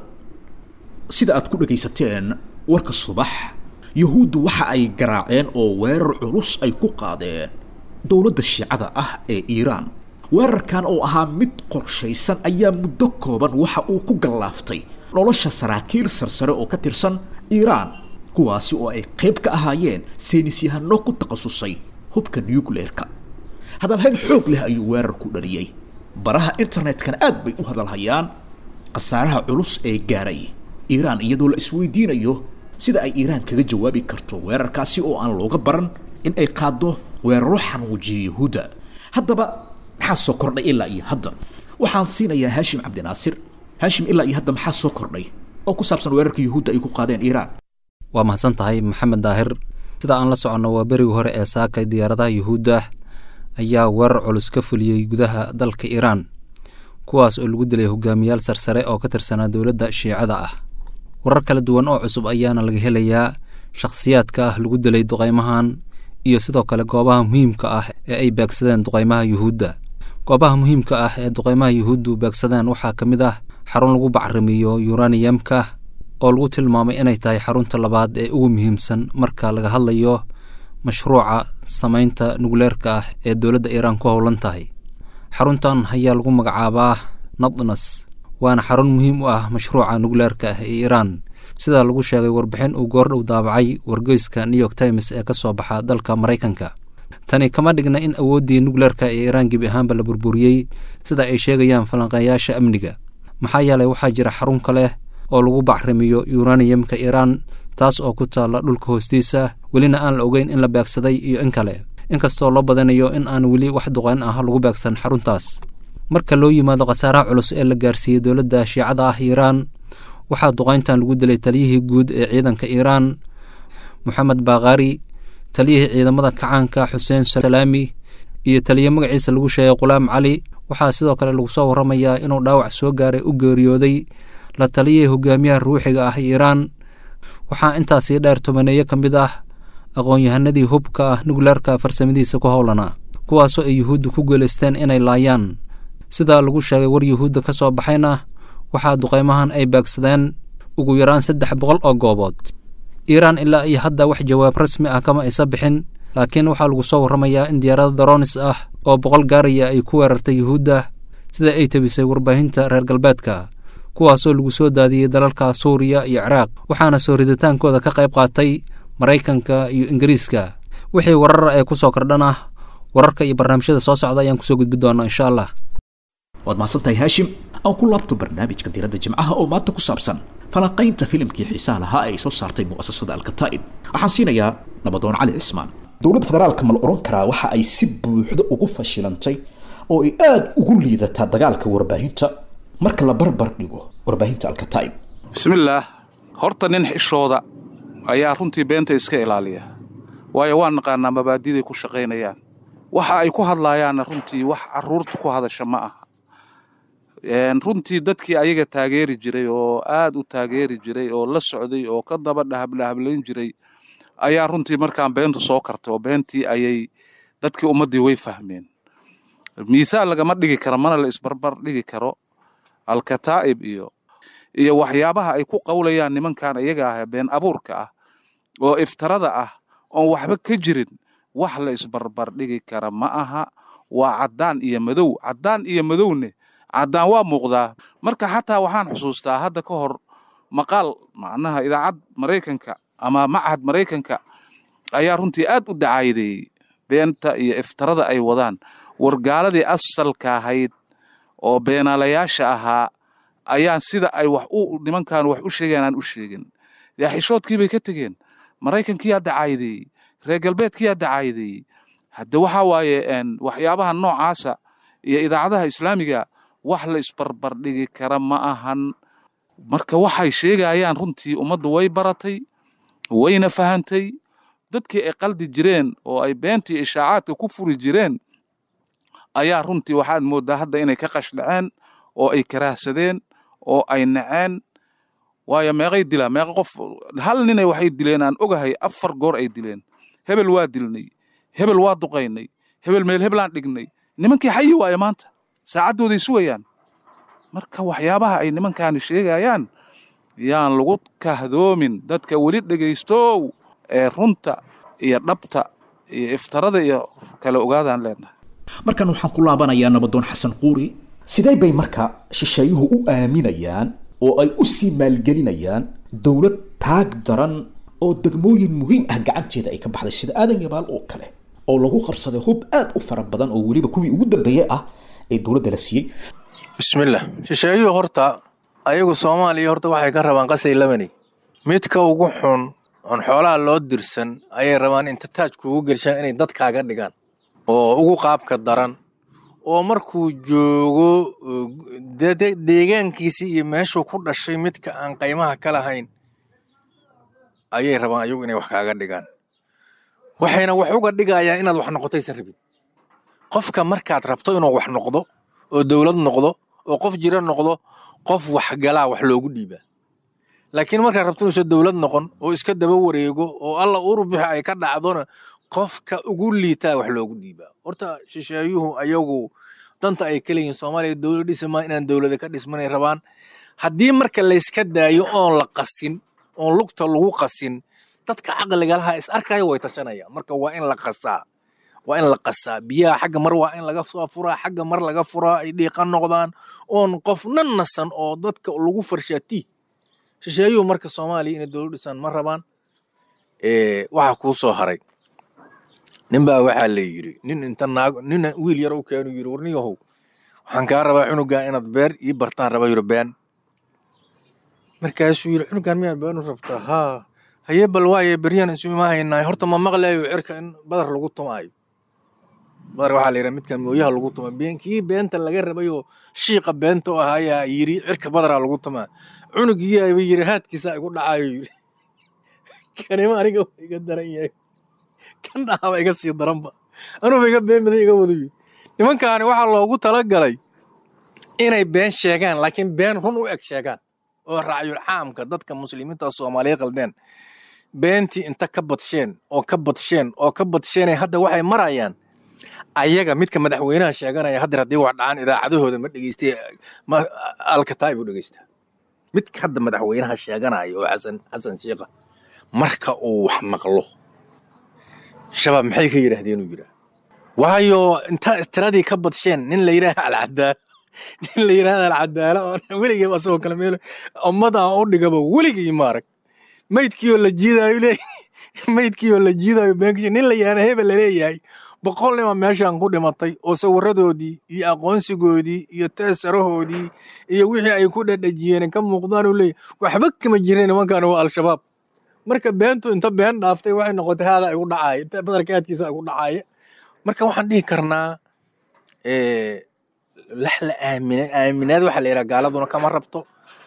sida aad ku dhegaysateen warka subax yuhuuddu waxa ay garaaceen oo weerar culus ay ku qaadeen dowladda shiicada ah ee iiraan weerarkan oo ahaa mid qorshaysan ayaa muddo kooban waxa uu ku gallaaftay nolosha saraakiil sarsare oo ka tirsan iiraan kuwaasi oo ay qayb ka ahaayeen saynisyahano ku takhasusay hubka nucleerka hadalhayn xoog leh ayuu weerar ku dhaliyey baraha internetkana aad bay u hadalhayaan khasaaraha culus ee gaaray iiraan iyadoo la isweydiinayo sida ay iiraan kaga jawaabi karto weerarkaasi oo aan looga baran in ay qaaddo weeraro xanuujiya yahuudda haddaba maxaa soo kordhay ilaa iyo hadda waxaan siinayaa haashim cabdinaasir haashim ilaa iyo hadda maxaa soo kordhay oo ku saabsan weerarka yahuudda ay ku qaadeen iiraan waa mahadsan tahay maxamed daahir sida aan la soconno waa berigii hore ee saakay diyaaradaha yuhuudda ayaa weerar culus ka fuliyey gudaha dalka iiraan kuwaas oo lagu dilay hogaamiyaal sarsare oo ka tirsanaa dowladda shiicada ah warar kala duwan oo cusub ayaana laga helayaa shakhsiyaadka ah lagu dilay duqaymahan iyo sidoo kale goobaha muhiimka ah ee ay beegsadeen duqaymaha yuhuudda goobaha muhiimka ah ee duqaymaha yuhuuddu beegsadeen waxaa ka mid ah xarun lagu bacrimiyo yuraniyamka oo lagu tilmaamay inay tahay xarunta labaad ee ugu muhiimsan marka laga hadlayo mashruuca samaynta nugleerka ah ee dowladda iiraan ku howlan tahay xaruntan ayaa lagu magacaabaa nadnas waana xarun muhiim u ah mashruuca nugleerka ah ee iiraan sidaa lagu sheegay warbixin uu goordhow daabacay wargeyska new york times ee ka soo baxa dalka maraykanka tani kama dhigna in awooddii nugleerka ee iiraan gebi ahaanba la burburiyey sida ay sheegayaan falanqeeyaasha amniga maxaa yeelay waxaa jira xarun kaleh oo lagu bacrimiyo yuraniyamka iiraan taas oo ku taalla dhulka hoostiisa welina aan la ogeyn in la beegsaday iyo in kale inkastoo loo badanayo in aan weli wax duqayn ah lagu beegsan xaruntaas marka loo yimaado khasaaraha culus ee la gaarsiiyey dowladda shiicada ah iiraan waxaa duqayntan lagu dilay taliyihii guud ee ciidanka iiraan moxamed baakhaari taliyihii ciidamada kacaanka xuseen salaami iyo taliye magaciisa lagu sheegay qulaam cali waxaa sidoo kale lagu soo warramayaa inuu dhaawac soo gaaray u geeriyooday la taliyihii hogaamiyaha ruuxiga ah iiraan waxaa intaasii dheer tobaneeyo ka mid ah aqoon-yahanadii hubka ah nugleerka farsamadiisa ku howlanaa kuwaasoo ay yuhuudda ku guulaysteen inay laayaan sidaa lagu sheegay war yuhuudda ka soo baxayna waxaa duqaymahan ay beegsadeen ugu yaraan saddex boqol oo goobood iiraan ilaa iyo hadda wax jawaab rasmi ah kama aysa bixin laakiin waxaa lagu soo warramayaa in diyaarada daroonis ah oo boqol gaaraya ay ku weerartay yuhuudda sida ay tebisay warbaahinta reer galbeedka kuwaasoo lagu soo daadiyey dalalka suuriya iyo ciraaq waxaana soo riditaankooda ka qayb qaatay maraykanka iyo ingiriiska wixii warar ee ku soo kordhan ah wararka iyo barnaamijyada soo socda ayaan kusoo gudbi doonaa insha allah waad mahadsantahay haashim aan ku laabto barnaamijka diiradda jimcaha oo maanta ku saabsan falanqaynta filimkii xiisaha lahaa ee ay soo saartay mu'asasada alkataa'ib waxaan siinayaa nabadoon cali cismaan dowladda federaalka ma la odhan karaa waxa ay si buuxda ugu fashilantay oo ay aada ugu liidataa dagaalka warbaahinta marka la barbar dhigo warbaahinta alkataa'ib bismillaah horta nin xishooda ayaa runtii beenta iska ilaaliya waayo waan naqaanaa mabaadiday ku shaqaynayaan waxa ay ku hadlaayaanna runtii wax caruurta ku hadasha ma aha runtii dadkii ayaga taageeri jiray oo aad u taageeri jiray oo la socday oo ka daba dhahablahablayn jiray ayaa runtii markaan beentu soo kartay oo beentii ayay dadkii ummaddii way fahmeen miisaan lagama dhigi karo mana la isbarbar dhigi karo alkataa'ib iyo iyo waxyaabaha ay ku qawlayaan nimankan iyaga ah been abuurka ah oo iftarada ah oon waxba ka jirin wax la isbarbar dhigi kara ma aha waa caddaan iyo madow caddaan iyo madowne caddaan waa muuqdaa marka xataa waxaan xusuustaa hadda ka hor maqaal macnaha idaacad maraykanka ama machad maraykanka ayaa runtii aad u dacaayadeeyey beenta iyo iftarada ay wadaan wargaaladii asalka ahayd oo beenaalayaasha ahaa ayaan sida ay wax u nimankan wax u sheegeen aan u sheegin yaa xishoodkii bay ka tegeen maraykankiyaa dacaayadeeyey reer galbeedkiyaa dacaayadeeyey hadde waxaa waaye waxyaabaha noocaasa iyo idaacadaha islaamiga wax la isbarbardhigi kara ma ahan marka waxay sheegayaan runtii ummaddu way baratay wayna fahantay dadkii ay qaldi jireen oo ay beentii ishaacaadka ku furi jireen ayaa runtii waxaad mooddaa hadda inay ka qashdhaceen oo ay karaahsadeen oo ay naceen waayo meeqay dilaan meeqa qof hal ninay waxay dileen aan ogahay afar goor ay dileen hebel waa dilnay hebel waa duqaynay hebel meel hebelaan dhignay nimankii xayi waaye maanta saacaddooday sugayaan marka waxyaabaha ay nimankaani sheegayaan yaan lagu kahdoomin dadka weli dhegaystow ee runta iyo dhabta iyo iftarada iyo kala ogaadaan leenahay markan waxaan ku laabanayaa nabadoon xasan quuri sidee bay marka shisheeyuhu u aaminayaan oo ay u sii maalgelinayaan dowlad taag daran oo degmooyin muhiim ah gacanteeda ay ka baxday sida aadan yabaal oo kale oo lagu qabsaday hub aad u fara badan oo weliba kuwii ugu dambeeyey ah ee dowladda la siiyey bismillah shisheeyuhu horta ayagu soomaaliya horta waxay ka rabaan qasay labani midka ugu xun oon xoolaha loo dirsan ayay rabaan inta taaj kuugu gelshaan inay dadkaaga dhigaan oo ugu qaabka daran oo markuu joogo deegaankiisii iyo meeshuu ku dhashay midka aan qaymaha ka lahayn ayay rabaan ayagu inay wax kaaga dhigaan waxayna wax uga dhigayaan inaad wax noqotaysan rabin qofka markaad rabto inuu wax noqdo oo dowlad noqdo oo qof jira noqdo qof waxgalaa wax loogu dhiibaa laakiin markaad rabto inuusan dowlad noqon oo iska daba wareego oo alla urubixi ay ka dhacdona qofka ugu liitaa wax loogu dhiibaa horta shisheeyuhu ayagu danta ay ka leeyihin soomaaliya dowlad dhismaa inaan dowlada ka dhismanay rabaan haddii marka layska daayo oon la qasin oon lugta lagu qasin dadka caqliga laha is arkaya way tashanayaan marka waa in la qasaa waa in la qasaa biyaha xagga mar waa in laga soo furaa xagga mar laga furaa ay dhiiqa noqdaan oon qofna nasan oo dadka lagu farshaati shisheeyuhu marka soomaaliya inay dowlad dhisaan ma rabaan waxaa kuu soo haray ninbaa waxaa la yidhi nin inta naag nin wiil yar u keenu yidhi warniyahow waxaan kaa rabaa cunugaa inaad beer ii bartaan raba yidhi been markaasuu yidhi cunugaan miyaad been u rabtaa haa haye bal waaye beryaan isu imaahaynaa horta ma maqlayo cirka in badar lagu tumaayo badar waxaa la yidhaha midkan mooyaha lagu tuma kii beenta laga rabayoo shiiqa beenta u ahaayaa yidhi cirka badaraa lagu tumaa cunugiyaaba yidhi haadkiisa igu dhacayo yidhi kanima aniga waa iga daran yahay kan dhaaba iga sii daranba anuuba iga beenmada iga wadu yidhi nimankaani waxaa loogu talagalay inay been sheegaan laakiin been run u eg sheegaan oo racyul caamka dadka muslimiinta soomaaliya qaldeen beentii inta ka badsheen oo ka badsheen oo ka badsheenay hadda waxay marayaan ayaga midka madaxweynaha sheeganaya haddeer haddii wax dhacaan idaacadahooda ma dhegeystay alkataay buu dhegeystaa midka hadda madaxweynaha sheeganaya oo xasan xasan shiikha marka uu wax maqlo shabaab maxay ka yidhaahdeen uu yidhaah waayo inta tiradii ka badsheen nin la yidhaaha alcadaala nin la yidhahda alcadaala oo weligii asagoo kale meel ummada aan u dhigaba weligii maarag maydkii oo la jiidaayo le maydkii oo la jiidaayo beenkiisa nin la yidhahda hebel laleeyahay boqol nima meeshaan ku dhimatay oo sawiradoodii iyo aqoonsigoodii iyo teesarahoodii iyo wixii ay ku dhadhajiyeen ka muuqdaan uu leeyahy waxba kama jirin nimankan waa al-shabaab marka beentu inta been dhaaftay waxay noqotay haada ay u dhacaaye inta badarka aadkiisa ay u dhacaaye marka waxaan dhihi karnaa lax la aamina aaminaad waxaa la yidhaha gaaladuna kama rabto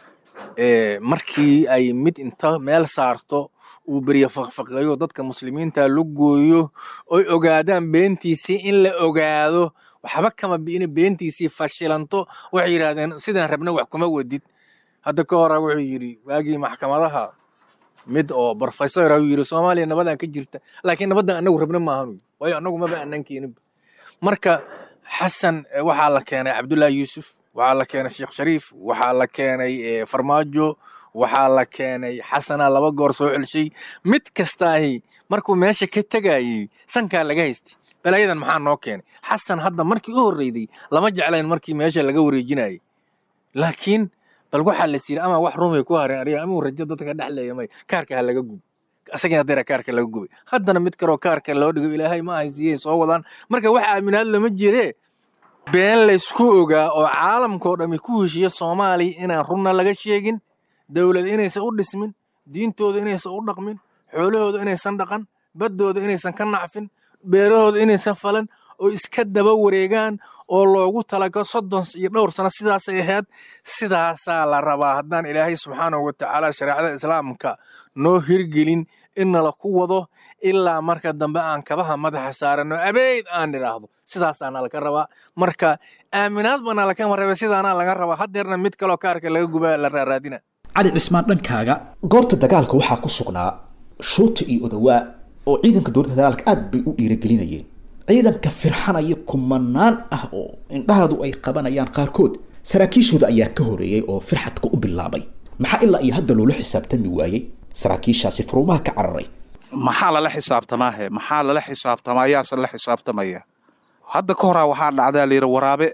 markii ay mid inta meel saarto uu berye faqfaqeeyo dadka muslimiinta la gooyo oy ogaadaan beentiisii in la ogaado waxba kama bi'ina beentiisii fashilanto waxay yidhahdeen sidaan rabna wax kuma wadid hadda ka hora wuxuu yidhi waagii maxkamadaha mid oo professor ayuu yidhi soomaaliya nabadan ka jirta laakiin nabaddan annagu rabna maahan waayo annagu maba annan keeninba marka xasan waxaa la keenay cabdullaahi yuusuf waxaa la keenay sheekh shariif waxaa la keenay farmaajo waxaa la keenay xasana laba goor soo celshay mid kastaahi markuu meesha ka tegayey sankaa laga haystay balaayadan maxaa noo keenay xasan hadda markii u horreyday lama jeclayn markii meesha laga wareejinayay laakiin bal waxaa la siiri ama wax rumay ku hareen ariga amuu rajo dadka dhexleeya may kaarka ha laga gub asagina dera kaarka laga gubay haddana mid kaloo kaarka loo dhigo ilaahay ma haysiiyey soo wadaan marka waxa aaminaad lama jiree been laysku ogaa oo caalamkao dhammi ku heshiiya soomaaliya inaan runna laga sheegin dowlad inaysan u dhismin diintooda inaysan u dhaqmin xoolahooda inaysan dhaqan baddooda inaysan ka nacfin beerahooda inaysan falan oo iska daba wareegaan oo loogu talago soddon iyo dhowr sano sidaasay ahayd sidaasaa la rabaa haddaan ilaahay subxaanahu watacaala shareecada islaamka noo hirgelin innala ku wado ilaa marka dambe aan kabaha madaxa saarano abeyd aan idhaahdo sidaasaana laga rabaa marka aaminaad bana lakama rabe sidaana laga rabaa haddeerna mid kaloo kaarka laga gubaa la raaraadina cali cismaan dhankaaga goobta dagaalka waxaa ku sugnaa shuuta iyo odawaa oo ciidanka dowladda dagaalka aad bay u dhiiragelinayeen ciidanka firxanaya kumanaan ah oo indhahaadu ay qabanayaan qaarkood saraakiishooda ayaa ka horeeyey oo firxadka u bilaabay maxaa ilaa iyo hadda loola xisaabtami waayey saraakiishaasi furuumaha ka cararay maxaa lala xisaabtamaahe maxaa lala xisaabtamaa yaase la xisaabtamaya hadda ka horaa waxaa dhacdaa layidhi waraabe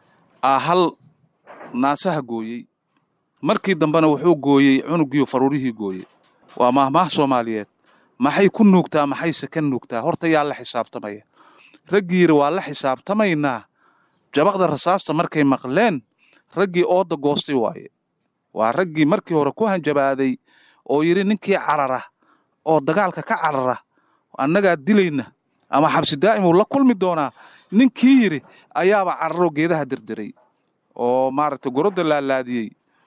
aa hal naasaha gooyey markii dambena wuxuu gooyey cunugiiyo faruurihii gooyey waa maahmaah soomaaliyeed maxay ku nuugtaa maxayse ka nuugtaa horta yaa la xisaabtamaya raggii yidhi waa la xisaabtamaynaa jabaqda rasaasta markay maqleen raggii ooda goostay waaye waa raggii markii hore ku hanjabaaday oo yidhi ninkii carara oo dagaalka ka carara annagaa dilayna ama xabsi daa'imuu la kulmi doonaa ninkii yidhi ayaaba cararoo geedaha dirdiray oo maaragtay gorodda laalaadiyey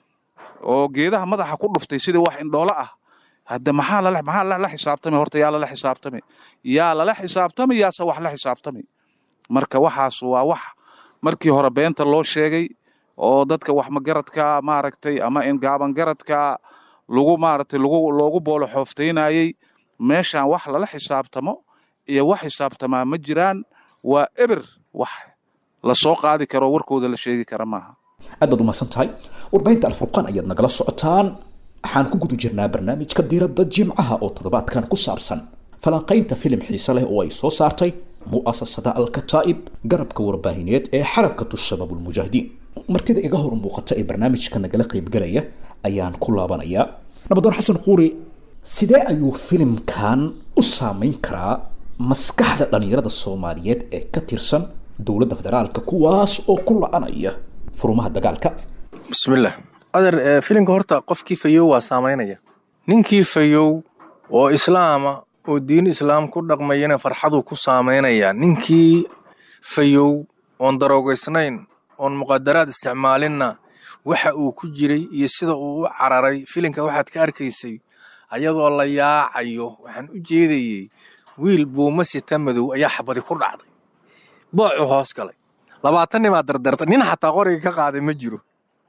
oo geedaha madaxa ku dhuftay sidii wax indhoolo ah hadda maxaa lala maxaa lala xisaabtamay horta yaa lala xisaabtamay yaa lala xisaabtamay yaase wax la xisaabtamay marka waxaas waa wax markii hore beenta loo sheegay oo dadka wax magaradka maaragtay ama ingaaban garadka lagu maaragtay lagu loogu boolo xooftaynayey meeshaan wax lala xisaabtamo iyo wax xisaabtamaa ma jiraan waa eber wax la soo qaadi karo warkooda la sheegi kara maaha aad baad umahadsan tahay warbaahinta alfurqaan ayaad nagala socotaan waxaan ku guda jirnaa barnaamijka diiradda jimcaha oo toddobaadkan ku saabsan falanqaynta filim xiise leh oo ay soo saartay mu'asasada alkataa'ib garabka warbaahineed ee xarakatu shabaab ulmujaahidiin martida iga hor muuqata ee barnaamijka nagala qaybgalaya ayaan ku laabanayaa nabadoon xasan quuri sidee ayuu filimkan u saameyn karaa maskaxda dhallinyarada soomaaliyeed ee ka tirsan dowladda federaalka kuwaas oo ku la-anaya furumaha dagaalka bismillaah adeer filimka horta qofkii fayow waa saamaynaya ninkii fayow oo islaama oo diin islaam ku dhaqmayana farxaduu ku saamaynaya ninkii fayow oon daroogaysnayn oon muqadaraad isticmaalinna waxa uu ku jiray iyo sida uu u cararay filimka waxaad ka arkaysay ayadoo la yaacayo waxaan u jeedayey wiil buuma sita madow ayaa xabadi ku dhacday boocu hoos galay labaatan nimaa dardartay nin xataa qoriga ka qaaday ma jiro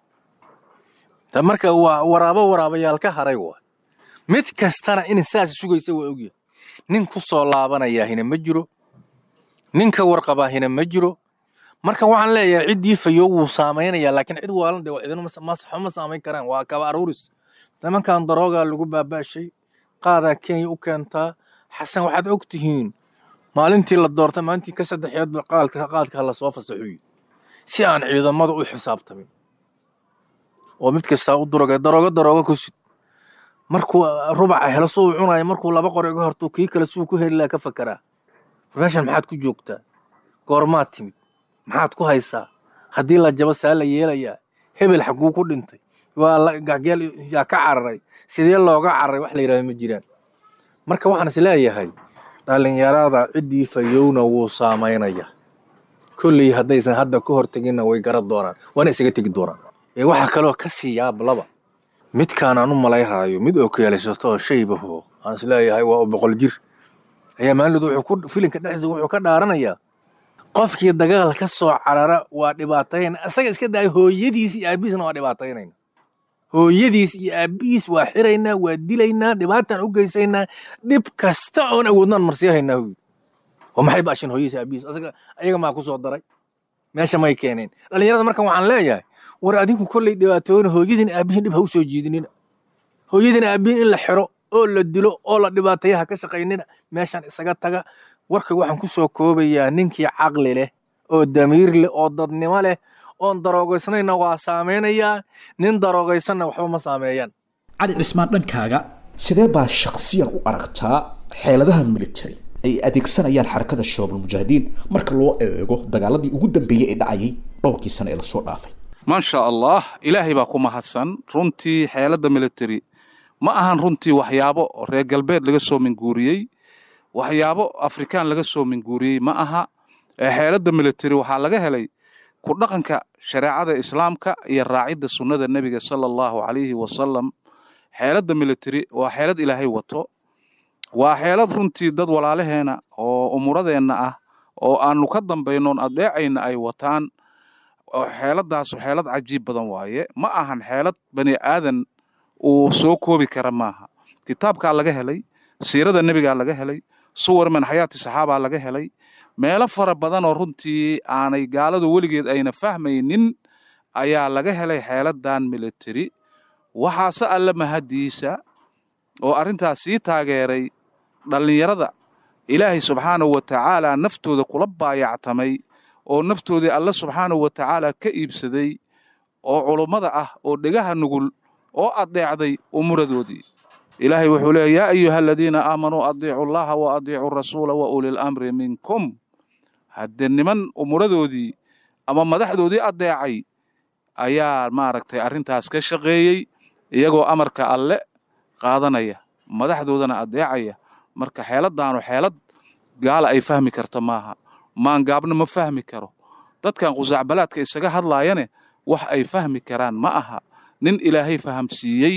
marka waa waraabo waraabayaal ka haray waa mid kastana in saas sugaysa waa ogyahay nin ku soo laabanayaahina ma jiro nin ka warqabaahina ma jiro marka waxaan leeyahay ciddii fayo wuu saamaynaya laakiin cid waalan de cidina ma saamayn karaan waa kaba aruuris nimankan daroogaa lagu baaba'shay qaadaa kenya u keentaa xasan waxaad og tihiin maalintii la doortay maalintii ka saddexeedba qaadka qaadka la soo fasaxuyi si aan ciidamada u xisaabtamin oo mid kastaa u durogay daroogo daroogo ku sid markuu rubaca helo suu cunayo markuu laba qori uga horto kii kale suu ku heli laha ka fakeraa war meeshan maxaad ku joogtaa goormaad timid maxaad ku haysaa haddii la jabo saa la yeelayaa hebel xaguu ku dhintay waa la gacgeel yaa ka cararay sidee looga cararay wax la yidhahdo ma jiraan marka waxaan is leeyahay dhallinyarada ciddii fayowna wuu saamaynaya kolley haddaysan hadda ka horteginna way garan doonaan waana isaga tegi doonaan ee waxaa kaloo ka sii yaablaba midkaan aan u malayhaayo mid oo keelaysato oo shaybaho aan is leeyahay waa boqol jir ayaa maalid wuxuu ku filinka dhexdiisa wuxuu ka dhaaranayaa qofkii dagaal ka soo carara waa dhibaatayna isaga iska daaya hooyadiis iyo aabihiisna waa dhibaataynayna hooyadiis iyo aabihiis waa xiraynaa waa dilaynaa dhibaataan u geysaynaa dhib kasta oon awoodnaan marsiyahaynaa huy oo maxay baashin hooyadiis aabihiis asaga ayaga maa ku soo daray meesha may keeneen dhallinyarada markan waxaan leeyahay war adinku kolley dhibaatooyna hooyadiin aabihiin dhib ha u soo jiidinina hooyadiin aabihiin in la xiro oo la dilo oo la dhibaateeya ha ka shaqaynina meeshan isaga taga warka waxaan ku soo koobayaa ninkii caqli leh oo damiir leh oo dadnimo leh oon daroogaysnayna waa saameynayaa nin daroogaysanna waxba ma saameeyaan cali cismaan dhankaaga sidee baa shakhsiyan u aragtaa xeeladaha military ay adeegsanayaan xarakada shabaabul mujaahidiin marka loo eego dagaaladii ugu dambeeyey ee dhacayay dhowrkii sano ee lasoo dhaafay maasha allah ilaahay baa ku mahadsan runtii xeeladda military ma ahan runtii waxyaabo reer galbeed laga soo minguuriyey waxyaabo afrikaan laga soo minguuriyey ma aha xeeladda military waxaa laga helay ku dhaqanka shareecada islaamka iyo raacidda sunnada nebiga sala allahu calayhi wasalam xeeladda military waa xeelad ilaahay wato waa xeelad runtii dad walaalaheena oo umuradeenna ah oo aanu ka dambaynoon adeecayna ay wataan xeeladaasu xeelad cajiib badan waaye ma ahan xeelad bani aadan uu soo koobi kara maaha kitaabkaa laga helay siirada nebigaa laga helay suwar min xayaati saxaabaa laga helay meelo fara badan oo runtii aanay gaaladu weligeed ayna fahmaynin ayaa laga helay xeeladan military waxaase alle mahadiisa oo arrintaas sii taageeray dhallinyarada ilaahay subxaanahu wa tacaala naftooda kula baayactamay oo naftoodii alle subxaanahu wa tacaala ka iibsaday oo culummada ah oo dhegaha nugul oo addeecday umuradoodii ilaahay wuxuu leeya yaa ayuha aladiina aamanuu adiicu llaha wa adiicu rasuula wa ulil amri minkum haddee niman umuradoodii ama madaxdoodii addeecay ayaa maaragtay arrintaas ka shaqeeyey iyagoo amarka alle qaadanaya madaxdoodana addeecaya marka xeeladaanu xeelad gaala ay fahmi karto maaha maangaabna ma fahmi karo dadkan qusaacbalaadka isaga hadlaayane wax ay fahmi karaan ma aha nin ilaahay fahamsiiyey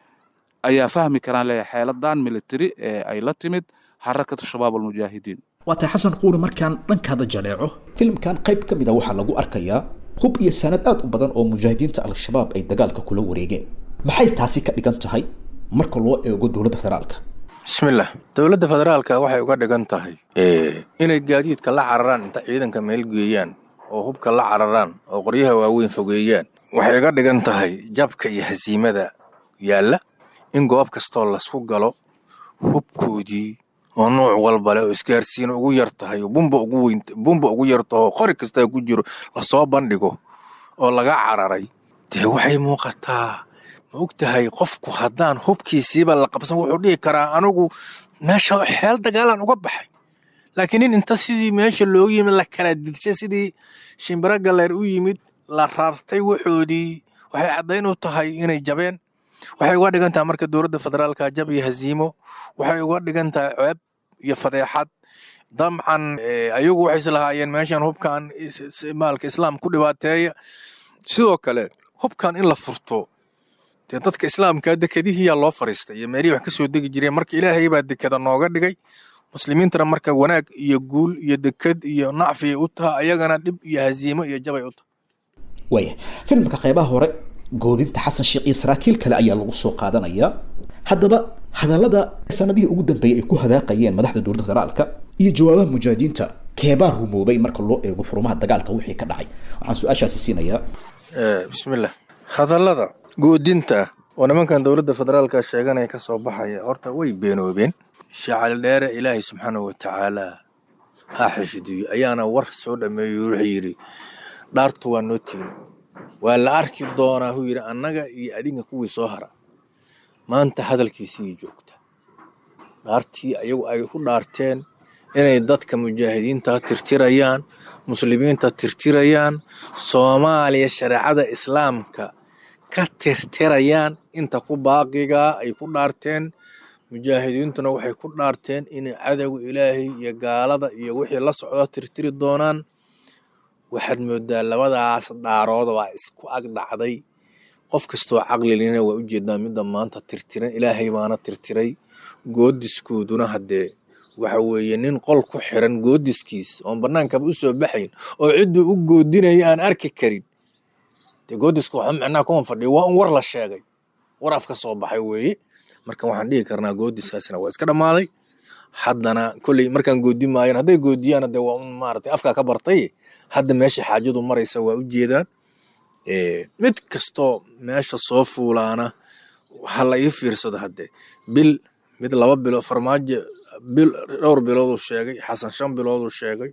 ayaa fahmi karaan leeyahay xeeladan military ee ay la timid xarakatu shabaab almujaahidiin waa tahay xasan quuri markaan dhankaada jaleeco filimkan qayb ka mid a waxaa lagu arkayaa hub iyo sanad aad u badan oo mujaahidiinta al-shabaab ay dagaalka kula wareegeen maxay taasi ka dhigan tahay marka loo eego dowladda federaalka bismillah dowladda federaalka waxay uga dhigan tahay inay gaadiidka la cararaan inta ciidanka meel geeyaan oo hubka la cararaan oo qoryaha waaweyn fogeeyaan waxay uga dhigan tahay jabka iyo hasiimada yaalla in goob kastoo lasku galo hubkoodii oo nuuc walba leh oo isgaarsiin ugu yar tahay oo bumba ugu weyn bumba ugu yar taho qori kastaa ku jiro lasoo bandhigo oo laga cararay dee waxay muuqataa ma og tahay qofku haddaan hubkiisiiba la qabsan wuxuu dhihi karaa anigu meesha xeel dagaalaan uga baxay laakiin nin inta sidii meesha loogu yimid la kala didshay sidii shimbiro galleer u yimid la rartay waxoodii waxay caddayn u tahay inay jabeen waxay uga dhigan tahay marka dowladda federaalka jab iyo hasiimo waxay uga dhigan tahay ceeb iyo fadeexad dabcan ayagu waxay islahaayeen meeshan hubkan maalka islaam ku dhibaateeya sidoo kale hubkan in la furto dee dadka islaamka dekadihiyaa loo fariistay iyo meelihii wax ka soo degi jireen marka ilaahay baa dekada nooga dhigay muslimiintana marka wanaag iyo guul iyo dekad iyo nacfiay u taha ayagana dhib iyo hasiimo iyo jabay u taha waaya filimka qaybaha hore goodinta xasan sheekh iyo saraakiil kale ayaa lagu soo qaadanayaa haddaba hadallada sanadihii ugu dambeeyey ay ku hadaaqayeen madaxda dowladda federaalka iyo jawaabaha mujaahidiinta keebaa rumoobay marka loo eego furumaha dagaalka wixii ka dhacay waxaan su-aashaasi siinayaa bismillah hadallada goodinta oo nimankan dowladda federaalka sheeganaya ka soo baxaya horta way beenoobeen shacali dheere ilaahay subxaanahu watacaala ha xifdiyo ayaana war soo dhameeyo wuxuu yidhi dhaartu waa noo tihin waa la arki doonaa huu yidhi annaga iyo adinka kuwii soo hara maanta hadalkiisii joogta dhaartii ayagu ay ku dhaarteen inay dadka mujaahidiinta tirtirayaan muslimiinta tirtirayaan soomaaliya shareecada islaamka ka tirtirayaan inta ku baaqigaa ay ku dhaarteen mujaahidiintuna waxay ku dhaarteen inay cadowga ilaahay iyo gaalada iyo wixii la socdo tirtiri doonaan waxaad moodaa labadaas dhaarood waa isku ag dhacday qof kastoo caqlilina waa ujeedaa midda maanta tirtiran ilaahay baana tirtiray goodiskooduna haddee waxa weeye nin qol ku xiran goodiskiis oon bannaankaba u soo baxayn oo cidduu u goodinaya aan arki karin dee goodisku waxa macnaha kuma fadhiya waa un war la sheegay war af ka soo baxay weeye marka waxaan dhihi karnaa goodiskaasina waa iska dhammaaday haddana kolley markaan goodi maayan hadday goodiyaan dee waa un maaragtay afkaa ka bartay hadda meesha xaajadu maraysa waa u jeedaan mid kastoo meesha soo fuulaana ha la ii fiirsado haddee bil mid laba bilo farmaajo bil dhowr bilooduu sheegay xasan shan bilooduu sheegay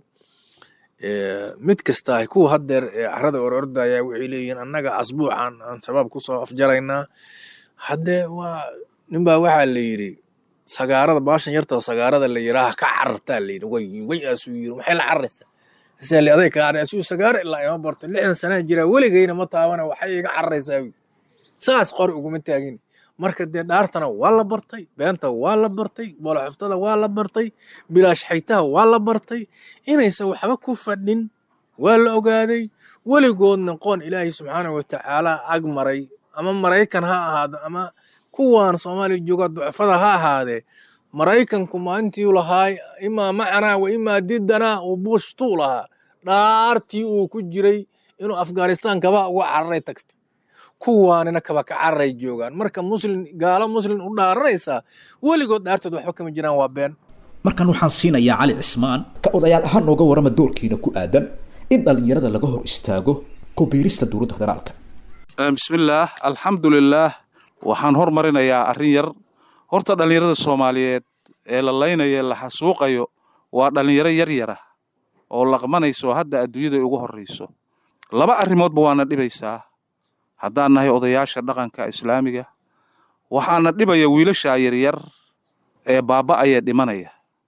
mid kasta kuwa haddeer carada orordaya waxay leeyihiin annaga asbuucan aan shabaab kusoo afjaraynaa haddee waa ninbaa waxaa la yidhi sagaarada baashan yarta sagaarada la yidhaaha ka carartaa la yidhi way way aasuu yidhi maxay la cararaysaa isali aday ka carray asuu sagaaro ilaa ima barto lixdan sanaa jiraa weligayna ma taabana waxay iga cararaysaa saas qori uguma taagin marka dee dhaartana waa la bartay beenta waa la bartay booloxoftada waa la bartay bilaash xaytaha waa la bartay inaysan waxba ku fadhin waa la ogaaday weligoodna qoon ilaahay subxaanahu watacaala ag maray ama maraykan ha ahaado ama kuwaan soomaaliya jooga ducfada ha ahaadee maraykanku maalintii lahaa imaa macanaa wa imaa didanaa uu buushtuu lahaa dhaartii uu ku jiray inuu afghanistan kaba uga cararay tagtay kuwaanina kaba ka cararay joogaan marka muslim gaalo muslim u dhaaranaysaa weligood dhaartood waxba kama jiraan waa been markan waxaan siinayaa cali cismaan ka odayaal ahaan nooga warrama doorkiina ku aadan in dhallinyarada laga hor istaago ku biirista dowladda federaalka bismillaah alxamdulilaah waxaan hormarinayaa arrin yar horta dhallinyarada soomaaliyeed ee la laynayo la xasuuqayo waa dhallinyaro yar yara oo laqmanayso hadda adduunyada ugu horrayso laba arrimoodba waana dhibaysaa haddaan nahay odayaasha dhaqanka islaamiga waxaana dhibaya wiilasha yaryar ee baaba'aya dhimanaya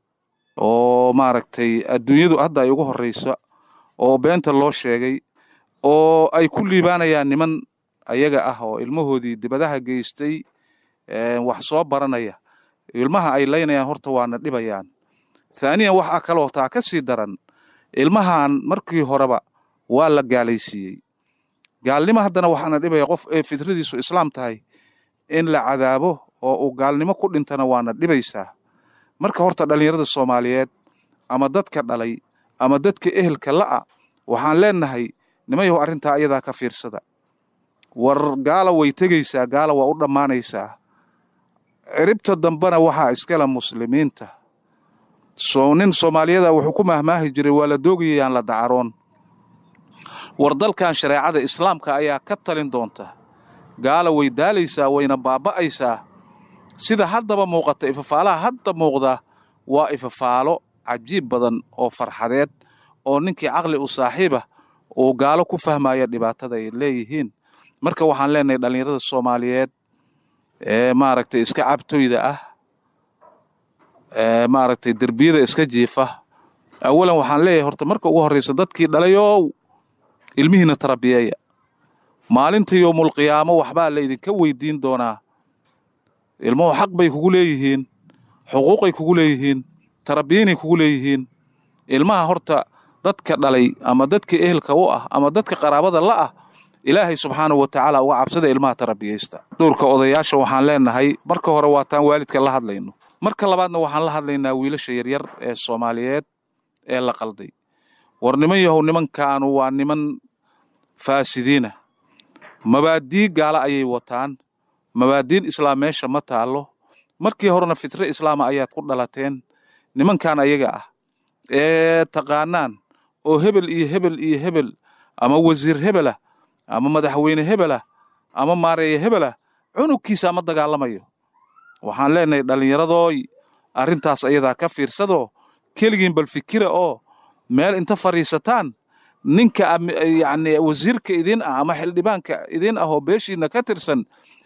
oo maaragtay adduunyadu hadda ay ugu horrayso oo beenta loo sheegay oo ay ku liibaanayaan niman ayaga ah oo ilmahoodii dibadaha geystay wax soo baranaya ilmaha ay laynayaan horta waana dhibayaan thaaniyan waxaa kaloo taa ka sii daran ilmahan markii horeba waa la gaalaysiiyey gaalnimo haddana waxaana dhibaya qof ee fitradiisu islaam tahay in la cadaabo oo uu gaalnimo ku dhintana waana dhibaysaa marka horta dhallinyarada soomaaliyeed ama dadka dhalay ama dadka ehelka la'a waxaan leenahay nimayahu arrintaa ayadaa ka fiirsada war gaala way tegaysaa gaala waa u dhammaanaysaa ciribta dambena waxaa iskale muslimiinta soo nin soomaaliyada wuxuu ku mahmaahi jiray waa la doogayayaan la dacaroon war dalkan shareecada islaamka ayaa ka talin doonta gaala way daalaysaa wayna baaba'aysaa sida haddaba muuqata ifafaalaha hadda muuqda waa ifafaalo cajiib badan oo farxadeed oo ninkii caqli u saaxiiba uu gaalo ku fahmaya dhibaatada ay leeyihiin marka waxaan leenahay dhallinyarada soomaaliyeed ee maaragtay iska cabtoyda ah ee maaragtay derbiyada iska jiifa awalan waxaan leeyahay horta marka ugu horraysa dadkii dhalayow ilmihiina tarabiyeeya maalinta yowmulqiyaamo waxbaa la idinka weydiin doonaa ilmuhu xaq bay kugu leeyihiin xuquuqay kugu leeyihiin tarabiyanay kugu leeyihiin ilmaha horta dadka dhalay ama dadka ehelka u ah ama dadka qaraabada la ah ilaahay subxaanahu wa tacaala uga cabsada ilmaha tarabiyaysta dhowrka odayaasha waxaan leenahay marka hore waataan waalidka la hadlayno marka labaadna waxaan la hadlaynaa wiilasha yaryar ee soomaaliyeed ee la qalday war niman yahow nimankaanu waa niman faasidiina mabaadii gaala ayay wataan mabaadiin islaam meesha ma taallo markii horena fitre islaama ayaad ku dhalateen nimankan ayaga ah ee taqaanaan oo hebel iyo hebel iyo hebel ama wasiir hebelah ama madaxweyne hebelah ama maareeye hebelah cunugkiisa ma dagaalamayo waxaan leenahay dhallinyaradooy arrintaas ayadaa ka fiirsadoo keligiin bal fikira oo meel inta fadhiisataan ninka yacni wasiirka idin ah ama xildhibaanka idin ah oo beeshiina ka tirsan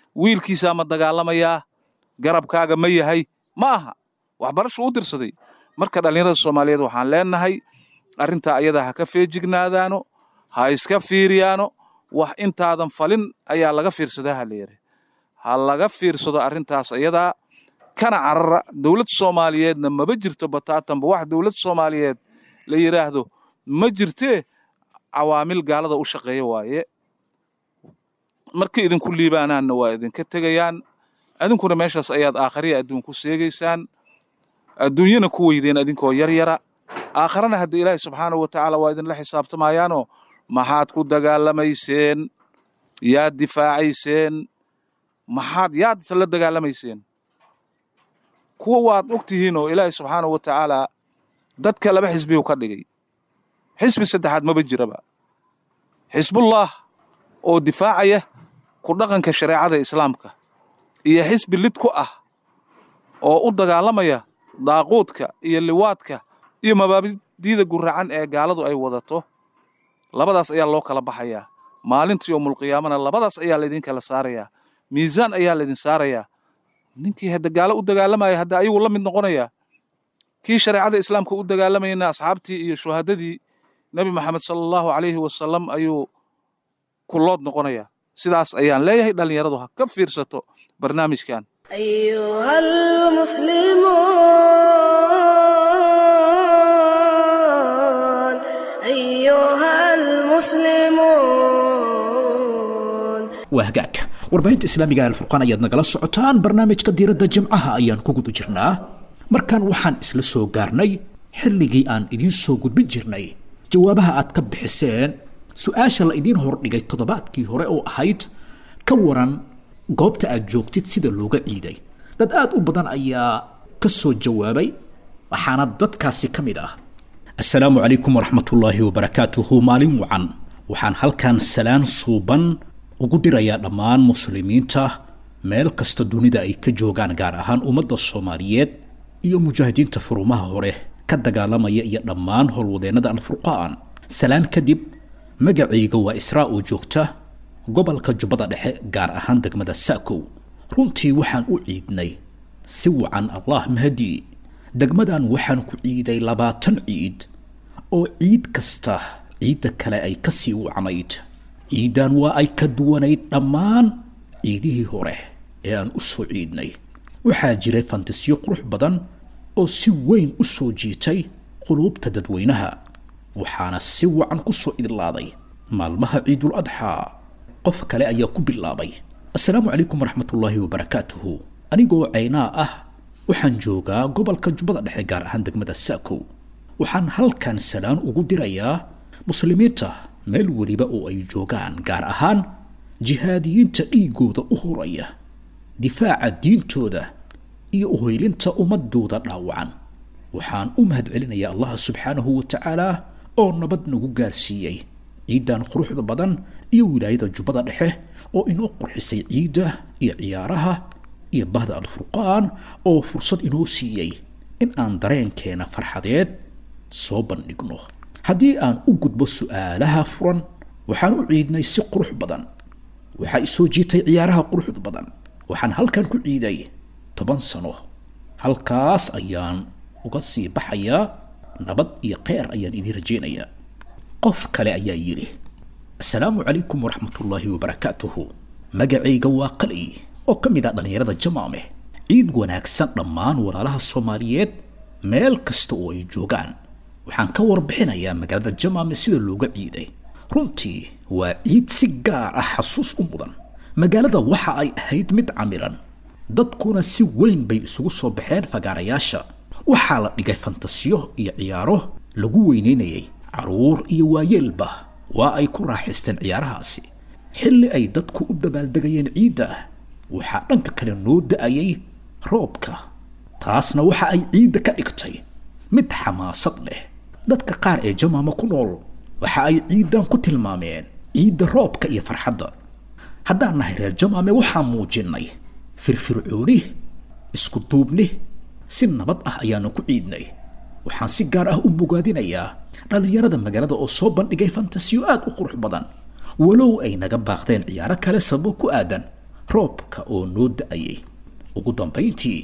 wiilkiisaa ma dagaalamayaa garabkaaga ma yahay ma aha waxbarashu u dirsaday marka dhallinyarada soomaaliyeed waxaan leenahay arrintaa ayada ha ka feejignaadaano ha iska fiiriyaano wax intaadan falin ayaa laga fiirsadaa ha layidhi ha laga fiirsado arrintaas ayadaa kana carara dowlad soomaaliyeedna maba jirto bataatanba wax dowlad soomaaliyeed la yidhaahdo ma jirtee cawaamil gaalada u shaqeeya waaye markii idinku liibaanaanna waa idinka tegayaan adinkuna meeshaas ayaad aakhariya adduun ku seegaysaan adduunyana ku weydeen adinkoo yar yara aakharana hadda ilaahay subxaanahu watacaala waa idinla xisaabtamayaanoo maxaad ku dagaalamayseen yaad difaacayseen maxaad yaad la dagaalamayseen kuwa waad og tihiinoo ilaahay subxaanahu watacaala dadka laba xisbiyuu ka dhigay xisbi saddexaad maba jiraba xisbullah oo difaacaya ku dhaqanka shareecada islaamka iyo xisbi lid ku ah oo u dagaalamaya daaquudka iyo liwaadka iyo mabaadiida guracan ee gaaladu ay wadato labadaas ayaa loo kala baxayaa maalinta yowmulqiyaamana labadaas ayaa laydin kala saarayaa miisaan ayaa laydin saarayaa ninkii hadda gaalo u dagaalamaya hadda ayagu la mid noqonaya kii shareecada islaamka u dagaalamayna asxaabtii iyo shuhadadii nebi maxamed sala allahu calayhi wasalam ayuu kullood noqonaya sidaas ayaan leeyahay dhallinyaradu ha ka fiirsato barnaamijkan أيها المسلمون waa hagaag warbaahinta islaamiga ee alfurqaan ayaad nagala socotaan barnaamijka diiradda jimcaha ayaan ku guda jirnaa markan waxaan isla soo gaarnay xilligii aan idiin soo gudbin jirnay jawaabaha aad ka bixiseen su-aasha la idiin hordhigay toddobaadkii hore oo ahayd ka waran goobta aad joogtid sida looga ciiday dad aad u badan ayaa ka soo jawaabay waxaana dadkaasi ka mid ah assalaamu calaykum waraxmatullaahi wabarakaatuhu maalin wacan waxaan halkan salaan suuban ugu dirayaa dhammaan muslimiinta meel kasta dunida ay ka joogaan gaar ahaan ummadda soomaaliyeed iyo mujaahidiinta furumaha hore ka dagaalamaya iyo dhammaan howlwadeennada alfurqaan salaan kadib magacayga waa israa oo joogta gobolka jubbada dhexe gaar ahaan degmada saakow runtii waxaan u ciidnay si wacan allah mahadii degmadan waxaan ku ciiday labaatan ciid oo ciid kasta ciidda kale ay ka sii wacnayd ciiddan waa ay ka duwanayd dhammaan ciidihii hore ee aan u soo ciidnay waxaa jiray fantasiyo qurux badan oo si weyn u soo jiitay quluubta dadweynaha waxaana si wacan ku soo idlaaday maalmaha ciidul adxaa qof kale ayaa ku bilaabay assalaamu calaykum waraxmatullaahi wabarakaatuhu anigoo caynaa ah waxaan joogaa gobolka jubbada dhexe gaar ahaan degmada saakow waxaan halkan salaan ugu dirayaa muslimiinta meel weliba oo ay joogaan gaar ahaan jihaadiyiinta dhiigooda u horaya difaaca diintooda iyo uhoylinta ummadooda dhaawacan waxaan u mahadcelinayaa allaha subxaanahu wa tacaala oo nabad nagu gaarsiiyey ciiddan quruxda badan iyo wilaayada jubbada dhexe oo inoo qurxisay ciidda iyo ciyaaraha iyo bahda alfurqaan oo fursad inoo siiyey in aan dareenkeena farxadeed soo bandhigno haddii aan u gudbo su'aalaha furan waxaan u ciidnay si qurux badan waxaa isoo jiitay ciyaaraha quruxda badan waxaan halkan ku ciiday toban sano halkaas ayaan uga sii baxayaa nabad iyo kheyr ayaan idiin rajaynayaa qof kale ayaa yidhi assalaamu calaykum waraxmatullaahi wabarakaatuhu magacayga waa qali oo ka mid ah dhallinyarada jamaame ciid wanaagsan dhammaan walaalaha soomaaliyeed meel kasta oo ay joogaan waxaan ka warbixinayaa magaalada jamaame sida looga ciiday runtii waa ciid si gaar ah xasuus u mudan magaalada waxa ay ahayd mid camiran dadkuna si weyn bay isugu soo baxeen fagaarayaasha waxaa la dhigay fantasiyo iyo ciyaaro lagu weynaynayay carruur iyo waayeelba waa ay ku raaxaysteen ciyaarahaasi xilli ay dadku u dabaaldegayeen ciidda waxaa dhanka kale noo da'ayay roobka taasna waxa ay ciidda ka dhigtay mid xamaasad leh dadka qaar ee jamaama ku nool waxa ay ciiddan ku tilmaameen ciidda roobka iyo farxadda haddaan nahay reer jamaame waxaan muujinnay firfircooni isku duubni si nabad ah ayaanu ku ciidnay waxaan si gaar ah u bogaadinayaa dhallinyarada magaalada oo soo bandhigay fantasiyo aad u qurux badan walow ay naga baaqdeen ciyaaro kale sababo ku aadan roobka oo noo da'ayay ugu dambayntii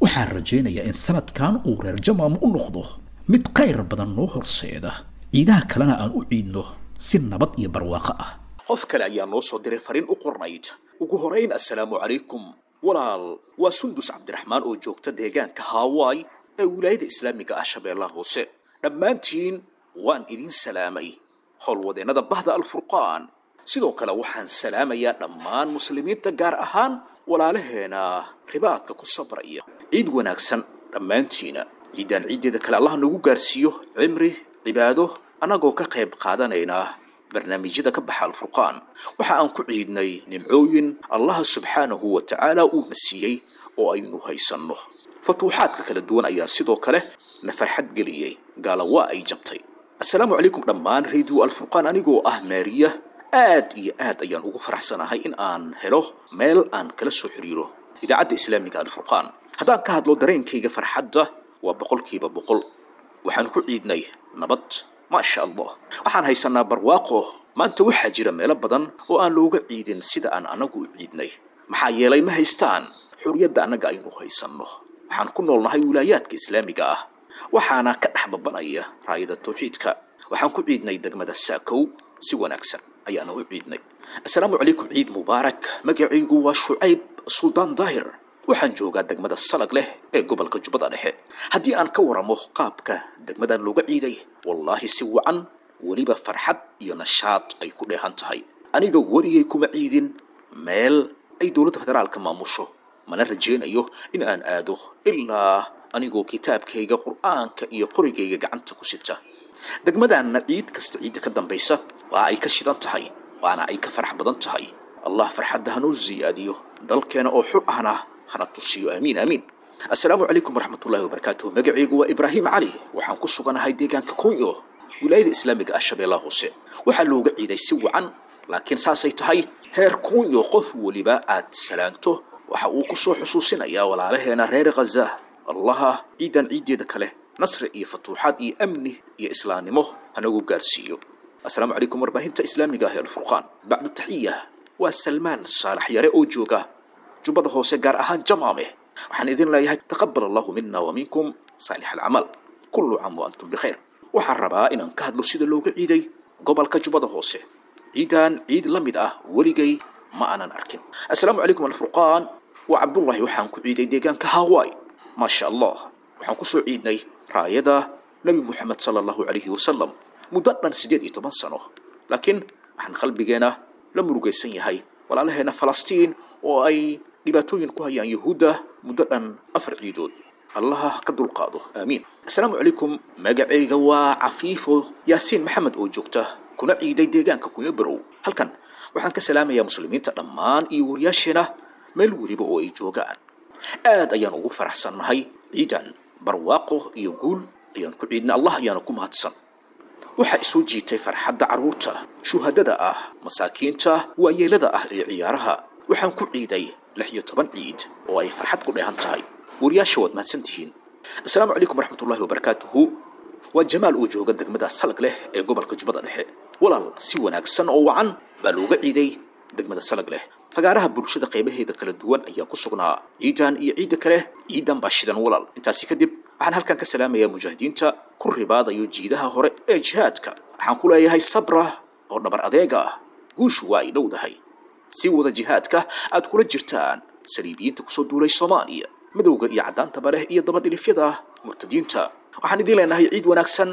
waxaan rajaynayaa in sanadkan uu reer jamaam u noqdo mid khayr badan noo horseeda ciidaha kalena aan u ciidno si nabad iyo barwaaqo ah qof kale ayaa noo soo diray fariin u qornayd ugu horayn assalaamu calaykum walaal waa sundus cabdiraxmaan oo joogta deegaanka haawaay ee wilaayada islaamiga ah shabeellaha hoose dhammaantiin waan idin salaamay howlwadeennada bahda alfurqaan sidoo kale waxaan salaamayaa dhammaan muslimiinta gaar ahaan walaalaheena ribaadka ku sabraya ciid wanaagsan dhammaantiina ciiddaan ciiddeeda kale allah nagu gaarsiiyo cimri cibaado annagoo ka qayb qaadanayna barnaamijyada ka baxa alfurqaan waxa aan ku ciidnay nimcooyin allaha subxaanahu wa tacaala uuna siiyey oo aynu haysanno futuuxaadka kala duwan ayaa sidoo kale na farxad geliyey gaala waa ay jabtay assalaamu calaykum dhammaan radio alfurqaan anigoo ah maariya aad iyo aad ayaan ugu faraxsanahay in aan helo meel aan kala soo xiriiro idaacadda islaamiga alfurqaan haddaan ka hadlo dareenkayga farxadda waa boqolkiiba boqol waxaan ku ciidnay nabad maasha allah waxaan haysanaa barwaaqo maanta waxaa jira meelo badan oo aan looga ciidin sida aan annagu u ciidnay maxaa yeelay ma haystaan xuriyadda annaga aynu haysanno waxaan ku noolnahay wilaayaadka islaamiga ah waxaana ka dhex babanaya raayada tawxiidka waxaan ku ciidnay degmada saakow si wanaagsan ayaana u ciidnay assalaamu calaykum ciid mubaarak magacaygu waa shucayb suldaan daahir waxaan joogaa degmada salag leh ee gobolka jubbada dhexe haddii aan ka waramo qaabka degmadan looga ciiday wallaahi si wacan weliba farxad iyo nashaad ay ku dheehan tahay aniga werigay kuma ciidin meel ay dowladda federaalka maamusho mana rajaynayo in aan aado ilaa anigoo kitaabkayga qur'aanka iyo qorigayga gacanta ku sita degmadaanna ciid kasta ciidda ka dambaysa waa ay ka shidan tahay waana ay ka farax badan tahay allah farxadda hanoo siyaadiyo dalkeena oo xur ahna hana tusiyo aamiin aamiin assalaamu calaykum waraxmatullahi wabarakaatuh magacaygu waa ibraahim cali waxaan ku suganahay deegaanka kunyo wilaayada islaamiga ah shabeellaha hoose waxaa looga ciiday si wacan laakiin saasay tahay heer kunyo qof weliba aad salaanto waxa uu ku soo xusuusinayaa walaalaheena reer khaza allaha ciidan ciiddeeda kale nasri iyo fatuuxaad iyo amni iyo islaamnimo hanagu gaarsiiyo assalaamu calaykum warbaahinta islaamiga ah ee alfurqaan bacdu taxiya waa salmaan saalax yare oo jooga jubbada hoose gaar ahaan jamaame waxaan idin leeyahay taqabal allahu mina wa minkum saalix alcamal kullu caam wa antum bikhayr waxaan rabaa inaan ka hadlo sida looga ciiday gobolka jubbada hoose ciidan ciid la mid ah weligay ma aanan arkin assalaamu calaykum alfurqaan waa cabdullaahi waxaan ku ciiday deegaanka hawaii maasha allah waxaan kusoo ciidnay raayada nebi moxamed sala allahu calayhi wasalam muddo dhan siddeed iyo toban sano laakiin waxaan qalbigeena la murugaysan yahay walaalaheena falastiin oo ay dhibaatooyin ku hayaan yahuudda muddo dhan afar ciidood allaha ka dulqaado aamiin assalaamu calaykum magacayga waa cafiifo yaasiin maxamed oo joogta kuna ciiday deegaanka kunya barow halkan waxaan ka salaamayaa muslimiinta dhammaan iyo wariyaasheena meel weliba oo ay joogaan aad ayaan ugu faraxsannahay ciidan barwaaqo iyo guul ayaan ku ciidnay allah ayaana ku mahadsan waxaa isoo jiitay farxadda carruurta shuhadada ah masaakiinta waayeelada ah ee ciyaaraha waxaan ku ciiday lix iyo toban ciid oo ay farxad ku dheehan tahay wariyaasha waad mahadsan tihiin assalaamu calaykum waraxmatullahi wabarakaatuhu waa jamaal oo jooga degmada salag leh ee gobolka jubbada dhexe walaal si wanaagsan oo wacan baa looga ciiday degmada salag leh fagaaraha bulshada qaybaheeda kala duwan ayaa ku sugnaa ciidan iyo ciidda kale ciidan baa shidan walaal intaasi kadib waxaan halkan ka salaamayaa mujaahidiinta ku ribaadayo jiidaha hore ee jihaadka waxaan ku leeyahay sabra oo dhabar adeega ah guushu waa ay dhowdahay si wada jihaadka aad kula jirtaan saliibiyiinta kusoo duulay soomaaliya madowga iyo caddaantaba leh iyo dabadhilifyada murtadiinta waxaan idiin leenahay ciid wanaagsan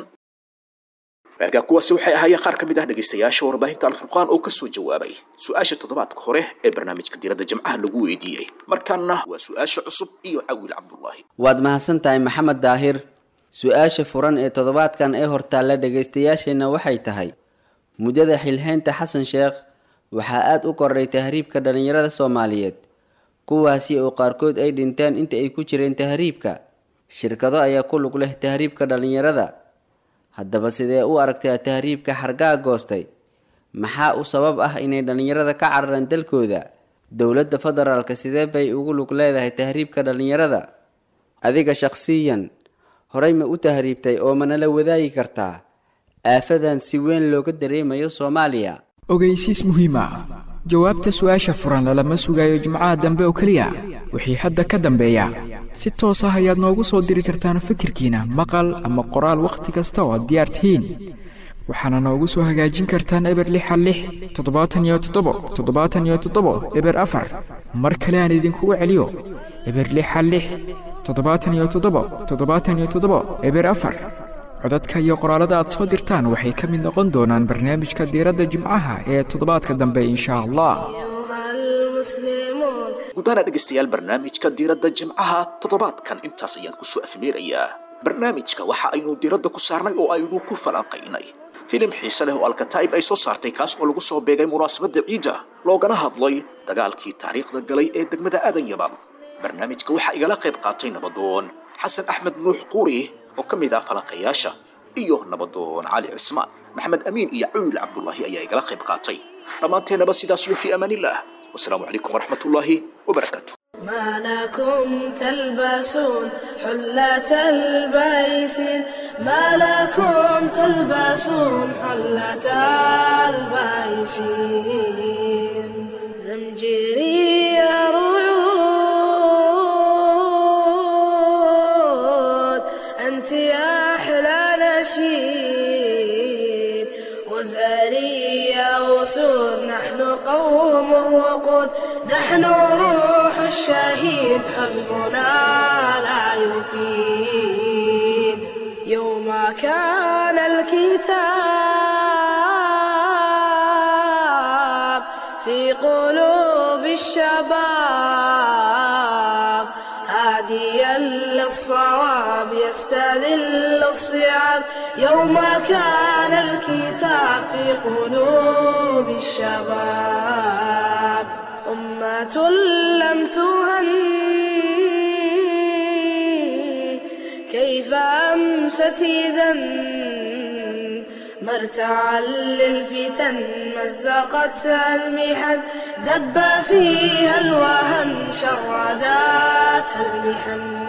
waagaa kuwaasi waxay ahaayeen qaar ka mid ah dhegaystayaasha warbaahinta alfurqaan oo kasoo jawaabay su-aasha toddobaadka hore ee barnaamijka diiradda jimcaha lagu weydiiyey markaana waa su-aasha cusub iyo cawiil cabdullaahi waad mahadsan tahay maxamed daahir su-aasha furan ee toddobaadkan ee hortaalla dhegaystayaasheenna waxay tahay muddada xilhaynta xasan sheekh waxaa aada u koray tahriibka dhallinyarada soomaaliyeed kuwaasi oo qaarkood ay dhinteen inta ay ku jireen tahriibka shirkado ayaa ku lug leh tahriibka dhallinyarada haddaba sidee u aragtaa tahriibka xargaa goostay maxaa u sabab ah inay dhallinyarada ka cararaan dalkooda dowladda federaalka sidee bay ugu lug leedahay tahriibka dhallinyarada adiga shakhsiyan horey ma u tahriibtay oo manala wadaagi kartaa aafadan si weyn looga dareemayo soomaaliya ogeysiis muhiima jawaabta su-aasha furan lalama sugayo jimcaha dambe oo keliya wixii hadda ka dambeeya si toos ah ayaad noogu soo diri kartaan fikirkiina maqal ama qoraal wakhti kasta oo aad diyaar tihiin waxaana noogu soo hagaajin kartaan eber lixa lix toddobaatan iyo toddobo toddobaatan iyo toddobo eber afar mar kale aan idinkugu celiyo eber lixa lix toddobaatan iyo toddobo toddobaatan iyo toddobo eber afar codadka iyo qoraalada aad soo dirtaan waxay ka mid noqon doonaan barnaamijka diiradda jimcaha ee toddobaadka dambe insha allah gudaana dhegaystayaal barnaamijka diiradda jimcaha toddobaadkan intaas ayaan kusoo afmeerayaa barnaamijka waxa aynu diiradda ku saarnay oo aynu ku falanqaynay filim xiise leh oo alkataa'ib ay soo saartay kaas oo lagu soo beegay munaasabadda ciidda loogana hadlay dagaalkii taariikhda galay ee degmada aadan yaban barnaamijka waxaa igala qayb qaatay nabadoon xasan axmed nuux quuri oo ka mid ah falanqayaasha iyo nabadoon cali cismaan maxamed amiin iyo cuyl cabdulaahi ayaa igala qayb qaatay dhammaanteennaba sidaas iyo fii amaanillah wasalaamu calaykum waraxmat ullaahi wabarakaatu ما لكم تلبسون حلة البيس ما لكم تلبسون حلة البيس زمجري ريود أنت يا أحلى نشيد وزاري يا أسود نحن قوم وقود نحن روح الشهيد حزبنا لا يفيد يوم كان الكتاب في قلوب الشباب هاديا للصواب يستذل الصيام يوم كان الكتاب في قلوب الشباب أمة لم تهن كيف أمست إذا مرتعا للفتن مزقتها المحن دب فيها الوهن شرداتها المحن